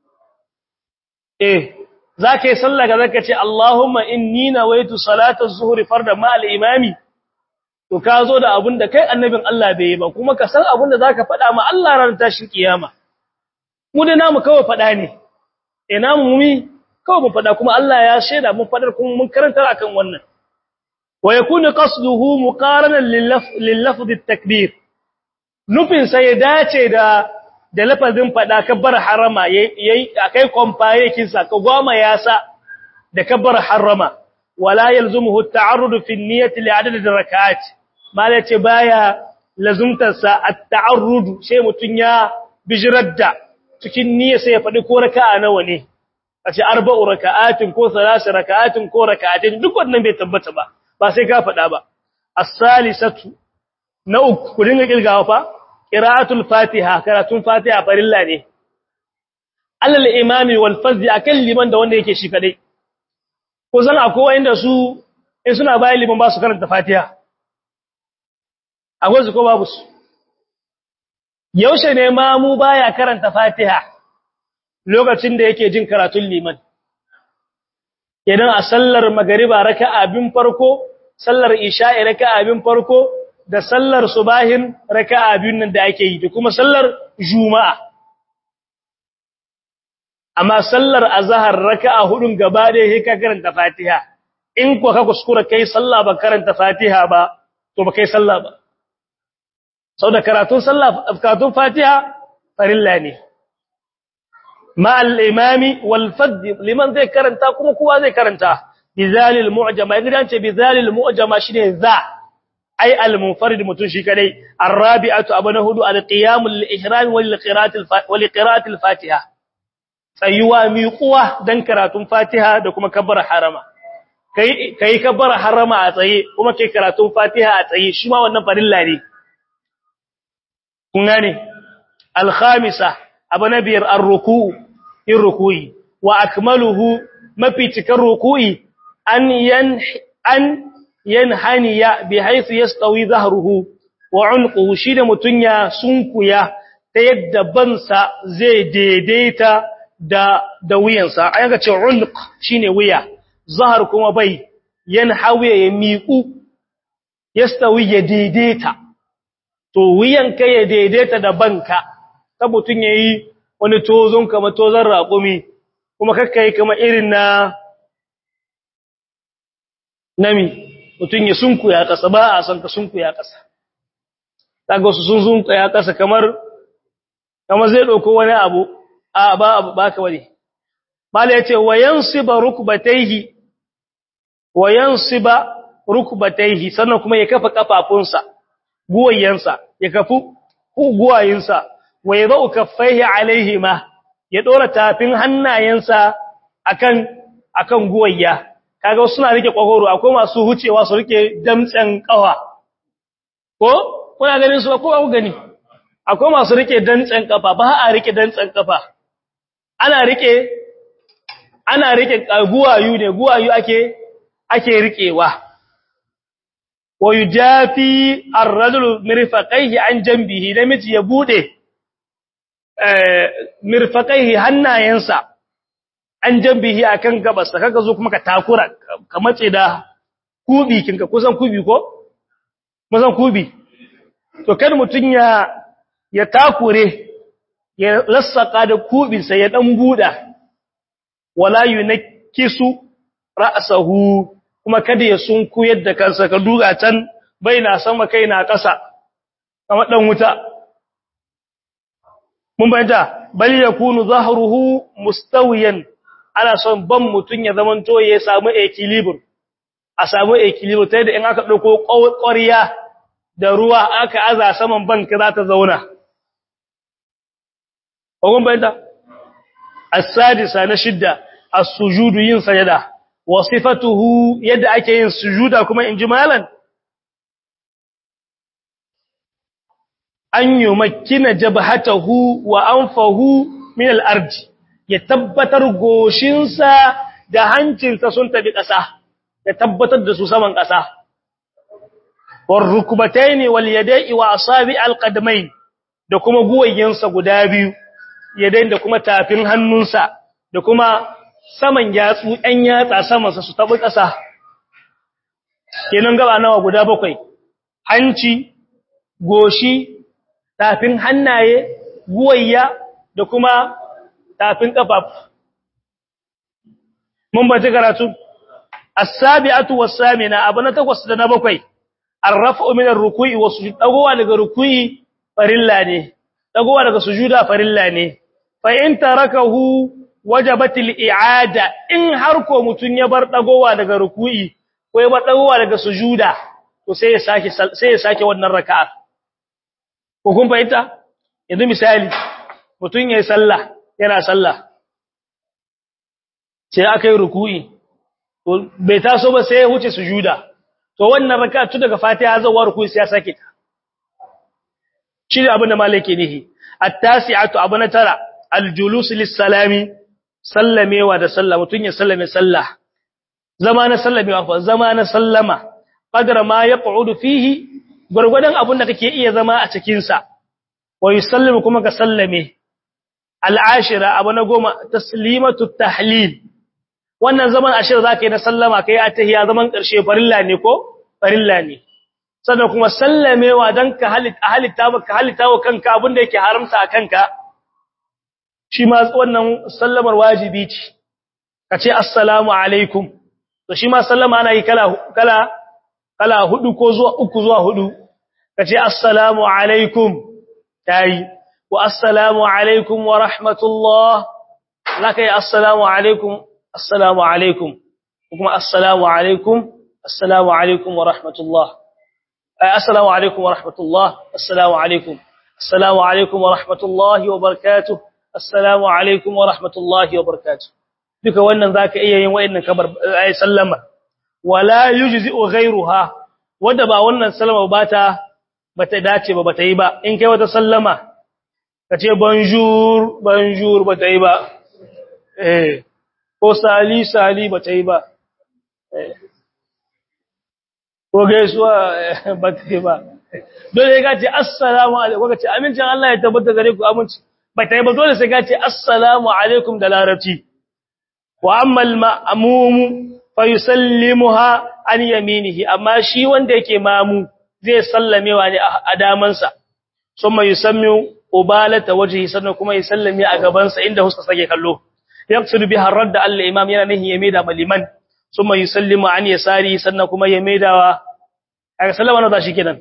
eh zaka yi sallah ga zaka ce Allahumma inni nawaitu salata az-zuhri fardan ma al-imami to ka zo da abin da kai annabin Allah bai yi ba kuma ka san abin da zaka faɗa ma Allah ran tashin kiyama mu da namu kawai faɗa ne eh namu mumi kawai mu faɗa kuma Allah ya shaida mun faɗar kuma mun karanta akan wannan wa yakunu qasduhu muqaranan lil lafz at-takbir nufin sai ya dace da da lafazin faɗa kabbar harama yayi akai compare kinsa ka goma yasa da kabbar harama wala yalzumuhu at-ta'arrud fi an-niyyati li'adad ar-rak'at mala ce baya lazumtarsa at-ta'arrud sai mutun ya bijiradda cikin niyya sai ya fadi ko raka'a nawa ne kace arba'u raka'atin ko salasu raka'atin ko raka'atin duk wannan bai tabbata ba ba sai ka fada ba as-salisatu na uku ku dinga kirgawa fa qira'atul fatiha karatun fatiha farilla ne alal imami wal fazzi akan liman da wanda yake shi kadai ko zan akwai wanda su in suna bayan liman ba su karanta fatiha akwai su ko babu su yaushe ne ma mu baya karanta fatiha lokacin da yake jin karatun liman idan a sallar magariba raka'a bin farko sallar isha'i raka'a bin farko da sallar subahin raka'a biyun nan da ake yi da kuma sallar juma'a amma sallar azhar raka'a hudun gaba da yake ka karanta fatiha in ko ka kuskura kai sallah ba karanta fatiha ba to ba kai sallah ba saboda karatun sallah karatun fatiha farilla ne ma al-imami wal fadd liman zai karanta kuma kowa zai karanta bizalil mu'jama idan ce bizalil mu'jama shine za ai al-munfarid mutun shi kadai ar-rabi'atu abana hudu al-qiyamul lil-ihram wal-qira'ati al-fatiha tsayuwa miƙuwa dan karatun fatiha da kuma kabbara harama kai kai kabbara harama a tsaye kuma kai karatun fatiha a tsaye shi ma wannan farilla ne kun gane al-khamisa abana biyar ar-ruku' in ruku'i wa akmaluhu mafi cikar ruku'i an yan an yanhaniya bi haythu yastawi dhahruhu wa unquhu shine mutunya sunkuya ta yadda bansa zai daidaita da da wuyansa ayanga ce unq shine wuya zahar kuma bai yanhawi ya miƙu yastawi ya daidaita to wuyanka ya daidaita da banka ta mutun yayi wani tozon kama tozon raƙumi kuma kakkai kama irin na nami mutum ya sunkuya ƙasa ba a son ka sunkuya ƙasa daga wasu sun sunkuya ƙasa kamar kamar zai ɗauko wani abu a ba abu ba ka wani mala ya ce wayan siba rukbataihi wayan siba rukbataihi sannan kuma ya kafa kafafunsa guwayensa ya kafu guwayinsa wa yadau kaffaihi alaihima ya dora tafin hannayensa akan akan guwayya kaga wasu suna rike kwagoro akwai masu hucewa su rike damtsen kafa ko kuna ganin su ko ku gani akwai masu rike damtsen kafa ba a rike damtsen kafa ana rike ana rike guwayu ne guwayu ake ake rikewa wa yujafi ar-rajulu mirfaqaihi an janbihi namiji ya bude mirfaqaihi hannayensa an jambihi akan gabasa kaga zo kuma ka takura ka mace da kubi kinka kusan kubi ko kusan kubi to kan mutun ya ya takure ya lassaka da kubin sa ya dan buda wala yunkisu ra'sahu kuma kada ya sunku yadda kansa ka duga can baina sama kaina kasa kamar dan wuta mun bayyana bal yakunu zahruhu mustawiyan ana son ban mutun ya zamanto ya samu equilibrium a samu equilibrium ta yadda in aka dauko ƙwariya da ruwa aka aza saman ban ka za ta zauna mun bayyana as-sadisa na shidda as-sujudu yin sajada wa sifatuhu yadda ake yin sujuda kuma injimalan an yi makina jabhatahu wa anfahu min al-ard ya tabbatar goshinsa da hancinsa sun tabi ƙasa ya tabbatar da su saman ƙasa war rukbatayn wal yada'i wa asabi al-qadamayn da kuma guwayensa guda biyu yadayn da kuma tafin hannunsa da kuma saman yatsu ɗan yatsa samansa su tabi ƙasa kenan gaba nawa guda bakwai hanci goshi tafin hannaye guwayya da kuma tafin ƙafafu mun bace karatu as-sabi'atu was-samina abu na takwas da na bakwai ar-raf'u min ar-ruku'i was-sujud dagowa daga ruku'i farilla ne dagowa daga sujuda farilla ne fa in tarakahu wajabat al-i'ada in har ko mutun ya bar dagowa daga ruku'i ko ya bar dagowa daga sujuda to sai ya sake sai ya sake wannan raka'a ko kun fahimta yanzu misali mutun yayin sallah yana sallah sai aka yi ruku'i to bai taso ba sai ya huce sujuda to wannan raka'a tun daga fatiha zuwa ruku'i sai ya sake ta shi ne abin da malaki nihi at-tasi'atu abana tara al-julus lis-salami sallamewa da sallah mutun ya sallame sallah zama na sallamewa fa zama na sallama qadra ma yaq'udu fihi gurgudan abin da kake iya zama a cikin sa wa yusallimu kuma ka sallame al-ashira abana goma taslimatu tahlil wannan zaman ashir zaka yi na sallama kai atahiya zaman karshe farilla ne ko farilla ne sannan kuma sallamewa dan ka halitta halitta maka halitta wa kanka abin da yake haramta a kanka shi ma wannan sallamar wajibi ce kace assalamu alaikum to shi ma sallama ana yi kala kala kala hudu ko zuwa uku zuwa hudu kace assalamu alaikum tayi wa assalamu alaikum wa rahmatullah laka ya assalamu alaikum assalamu alaikum kuma assalamu alaikum assalamu alaikum wa rahmatullah assalamu alaikum wa rahmatullah assalamu alaikum assalamu alaikum wa rahmatullahi wa barakatuh assalamu alaikum wa rahmatullahi wa barakatuh duka wannan zaka iya yin wayannan kabar ay sallama wala yujzi'u ghayruha wanda ba wannan sallama ba ta bata dace ba bata yi ba in kai wata sallama kace bonjour bonjour bata yi ba eh ko sali sali bata yi ba eh ko gaisuwa bata yi ba dole ka ce assalamu alaikum ka ce amincin Allah ya tabbata gare ku aminci bata yi ba dole sai ka ce assalamu alaikum da larabci wa amma al-ma'mum fa yusallimuha an yaminihi amma shi wanda yake mamu zai sallamewa ne a damansa summa yusammi ubalata wajhi sannan kuma ya sallame a gabansa inda huska sake kallo yaqsid biha radda al-imam yana nahi yamida maliman summa yusallimu an yasari sannan kuma ya maidawa aka sallama na shi kenan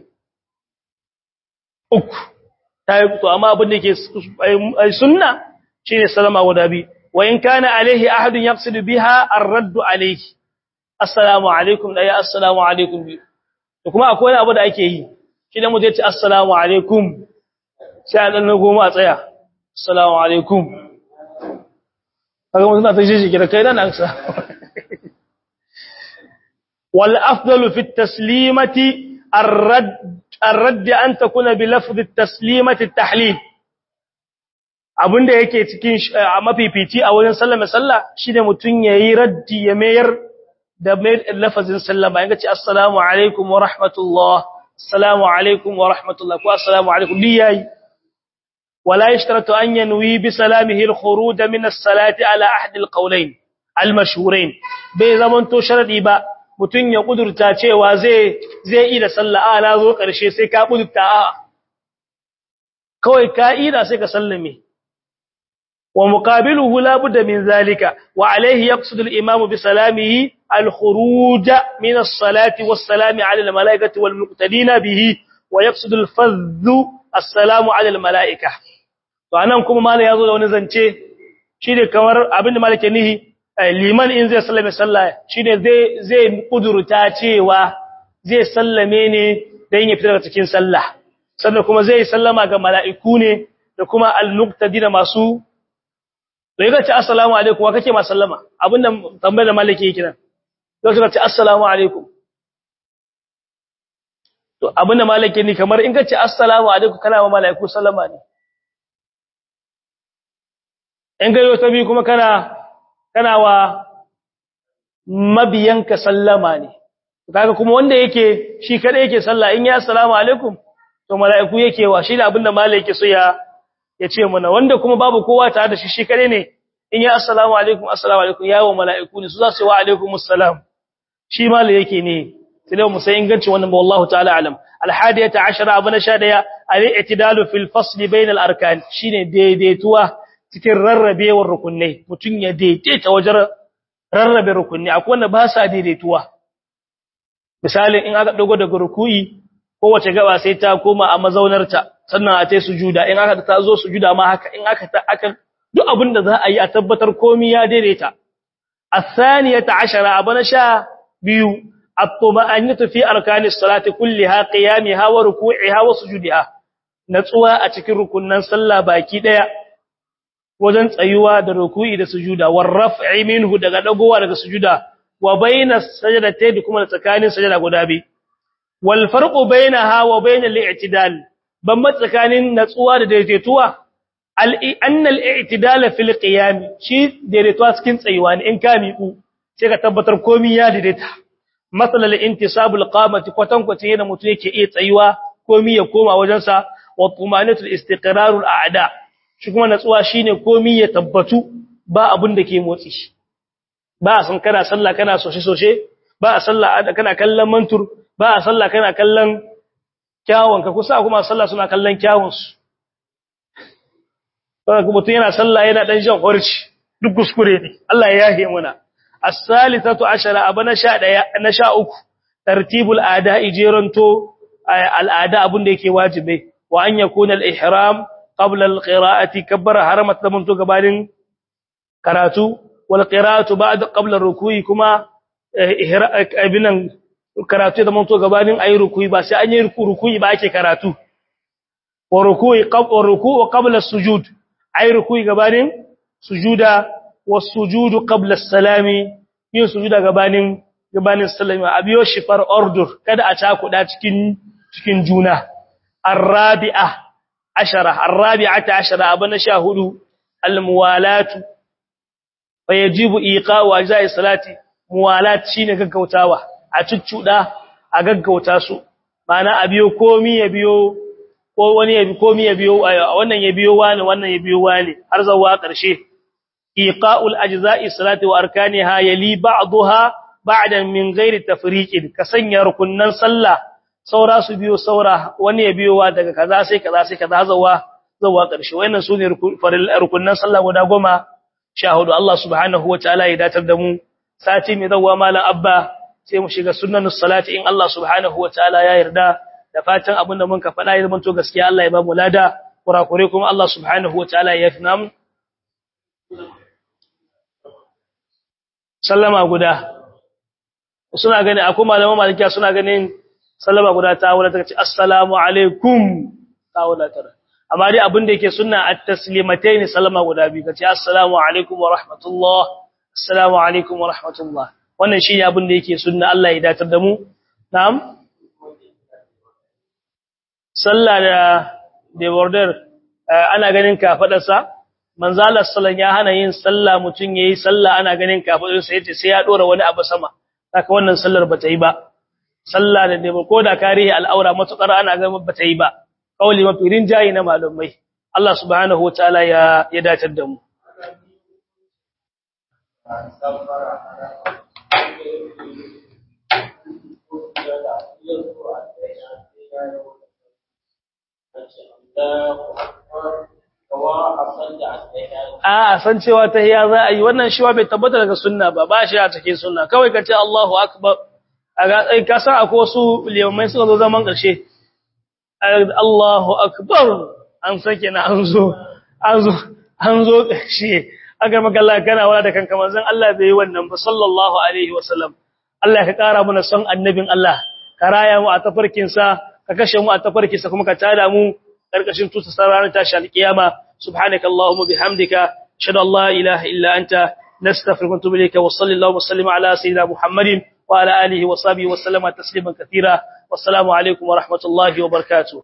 uku tayi to amma abin da yake sunna shine sallama guda bi wa in kana alaihi ahadun yaqsid biha ar-radd alaihi assalamu alaikum da ya assalamu alaikum bi to kuma akwai wani abu da ake yi shi da mu je ci assalamu alaikum sai a dan goma a tsaya assalamu alaikum kaga mun ta shi kira kai dan aksa wal afdalu fi at-taslimati ar-radd ar-radd an takuna bi lafz at-taslimati at-tahlil abinda yake cikin mafifici a wurin sallama sallah shine mutun yayi raddi ya mayar da lafazin sallama yanga ce assalamu alaikum wa rahmatullah assalamu alaikum wa rahmatullah ko assalamu alaikum liyayi wala yashtaratu an yanwi bi salamihi al-khuruj min as-salati ala ahd al-qawlayn al-mashhurayn bai zaman to sharadi ba mutun ya kudurta cewa zai zai yi da sallah a na zo karshe sai ka kudurta a kawai ka ida sai ka sallame ومقابله لا بد من ذلك وعليه يقصد الإمام بسلامه الخروج من الصلاة والسلام على الملائكة والمقتدين به ويقصد الفذ السلام على الملائكة وأنا كما ما لا يظل ونزنتي شيء كمر أبن مالك نهي liman in zai sallame sallah shine zai zai kudurta cewa zai sallame ne dan ya fita daga cikin sallah sannan kuma zai sallama ga mala'iku ne da kuma al-muqtadina masu to yaga ce assalamu alaikum wa kake ma sallama abinda tambayar da malaki yake nan to suka ce assalamu alaikum to abinda malaki ne kamar in kace assalamu alaikum kana ma malaiku sallama ne in ga yau tabi kuma kana kana wa mabiyanka sallama ne kaga kuma wanda yake shi kada yake sallah in ya assalamu alaikum to malaiku yake wa shi da abinda malaki so ya ya ce mana wanda kuma babu kowa tare da shi shi kare ne in ya assalamu alaikum assalamu alaikum yawo mala'iku ne su za su yi wa alaikumus salam shi mala yake ne sai mu sai inganci wannan ba wallahu ta'ala alam alhadiyata ashara abu na 11 al-i'tidalu fil fasl bain al-arkan shine daidaituwa cikin rarrabewar rukunai mutun ya daidaita wajen rarrabe rukunai akwai wanda ba sa daidaituwa misali in aka dago daga ruku'i kowace gaba sai ta koma a mazaunarta sannan a tai sujuda in aka ta zo sujuda ma haka in aka ta aka duk abin da za a yi a tabbatar komai ya daidaita الثانية عشر أبنا شاء بيو الطمأنينة في أركان الصلاة كلها قيامها وركوعها وسجودها نتسوى أتكر ركنا صلى باكي ديا وزن تأيوا دا ركوع دا سجودا والرفع منه دا قدقوا دا سجودا وبين السجدتين كما نتكاني سجدة قدابي والفرق بينها وبين الاعتدال بما تكاني نتسوى دا ديتوا أن الاعتدال في القيام شيء ديريتوا سكين تسيوان إن كان يقو سيكا تبتر كومي يا ديريتا مثل الانتصاب القامة كوتن كوتين متيك إيه تسيوا كومي يقوم وجنسا والطمانة الاستقرار الأعداء شكما نتسوا شيني كومي يتبتو با أبن دكي موتيش با أسن كنا صلى كنا سوشي سوشي با صلى كنا كلم منتر با صلى كنا كلم kyawun ka kusa kuma sallah suna kallon kyawun su mutum yana sallah yana dan jan horci duk kuskure ne Allah ya yahe muna as-salisatu ashara abana sha daya na sha uku tartibul ada'i jeranto al'ada abun da yake wajibi wa an yakuna al-ihram qabla al-qira'ati kabbara haramat da to gabanin karatu wal qira'atu ba'da qabla ar-ruku'i kuma ihrabinan karatu da manto gabanin ayi ruku'i ba sai an yi ruku'i ba ake karatu wa ruku'i qabla ruku'u qabla sujud ayi ruku'i gabanin sujuda wa sujudu qabla as-salami yin sujuda gabanin gabanin sallama abiyo shifar order kada a cakuda cikin cikin juna arabi'a ashara arabi'ata ashara abana shahudu almuwalatu fayajibu iqa'u ajza'i salati muwalat shine gaggautawa a cuccuda a gaggauta su mana abiyo komi ya biyo ko wani ya komi ya biyo wannan ya biyo wani wannan ya biyo wani har zawa karshe iqa'ul ajza'i salati wa arkaniha yali ba'daha ba'dan min ghairi tafriqin ka sanya rukunnan sallah saura su biyo saura wani ya biyowa daga kaza sai kaza sai kaza zawa zawa karshe wayannan sune rukunnan sallah guda goma shahudu Allah subhanahu wataala ya datar da mu sati mai zawa malam abba sai mu shiga sunnanus salati in Allah subhanahu wataala ya yarda da fatan abinda mun ka faɗa ya zama to gaskiya Allah ya ba mu lada kurakure kuma Allah subhanahu wataala ya yafi namu sallama guda suna gani akwai malaman malikiya suna ganin sallama guda ta wala ta ce assalamu alaikum ta wala ta amma dai abin da yake sunna at-taslimatayn sallama guda biyu kace assalamu alaikum wa rahmatullah assalamu alaikum wa rahmatullah wannan shine abin da yake sunna Allah ya datar da mu na'am sallah da da border ana ganin kafadarsa manzala sallan ya hana yin sallah mutun yayi sallah ana ganin kafadarsa yace sai ya dora wani abu sama haka wannan sallar bata yi ba sallah da ne ko da karihi al'aura matukar ana ga bata yi ba kauli mafi rinjayi na malumai Allah subhanahu wataala ya ya datar da mu a san cewa tahiyya za a yi wannan shiwa bai tabbata daga sunna ba ba shi a cikin sunna kawai kace Allahu akbar aga ai ka san akwai wasu limamai suka zo zaman karshe Allahu akbar an sake na an zo an zo an zo karshe aga magalla kana wala da kanka manzon Allah bai yi wannan ba sallallahu alaihi wasallam Allah ka kara mana son annabin Allah ka raya mu a tafarkin sa ka kashe mu a tafarkin sa kuma ka tada mu karkashin tuta ranar tashi alkiyama subhanakallahumma bihamdika ashhadu an la ilaha illa anta nastaghfiruka wa atubu ilayka wa sallallahu wa sallama ala sayyidina muhammadin wa ala alihi wa sahbihi wa sallama tasliman katira wassalamu alaikum wa rahmatullahi wa barakatuh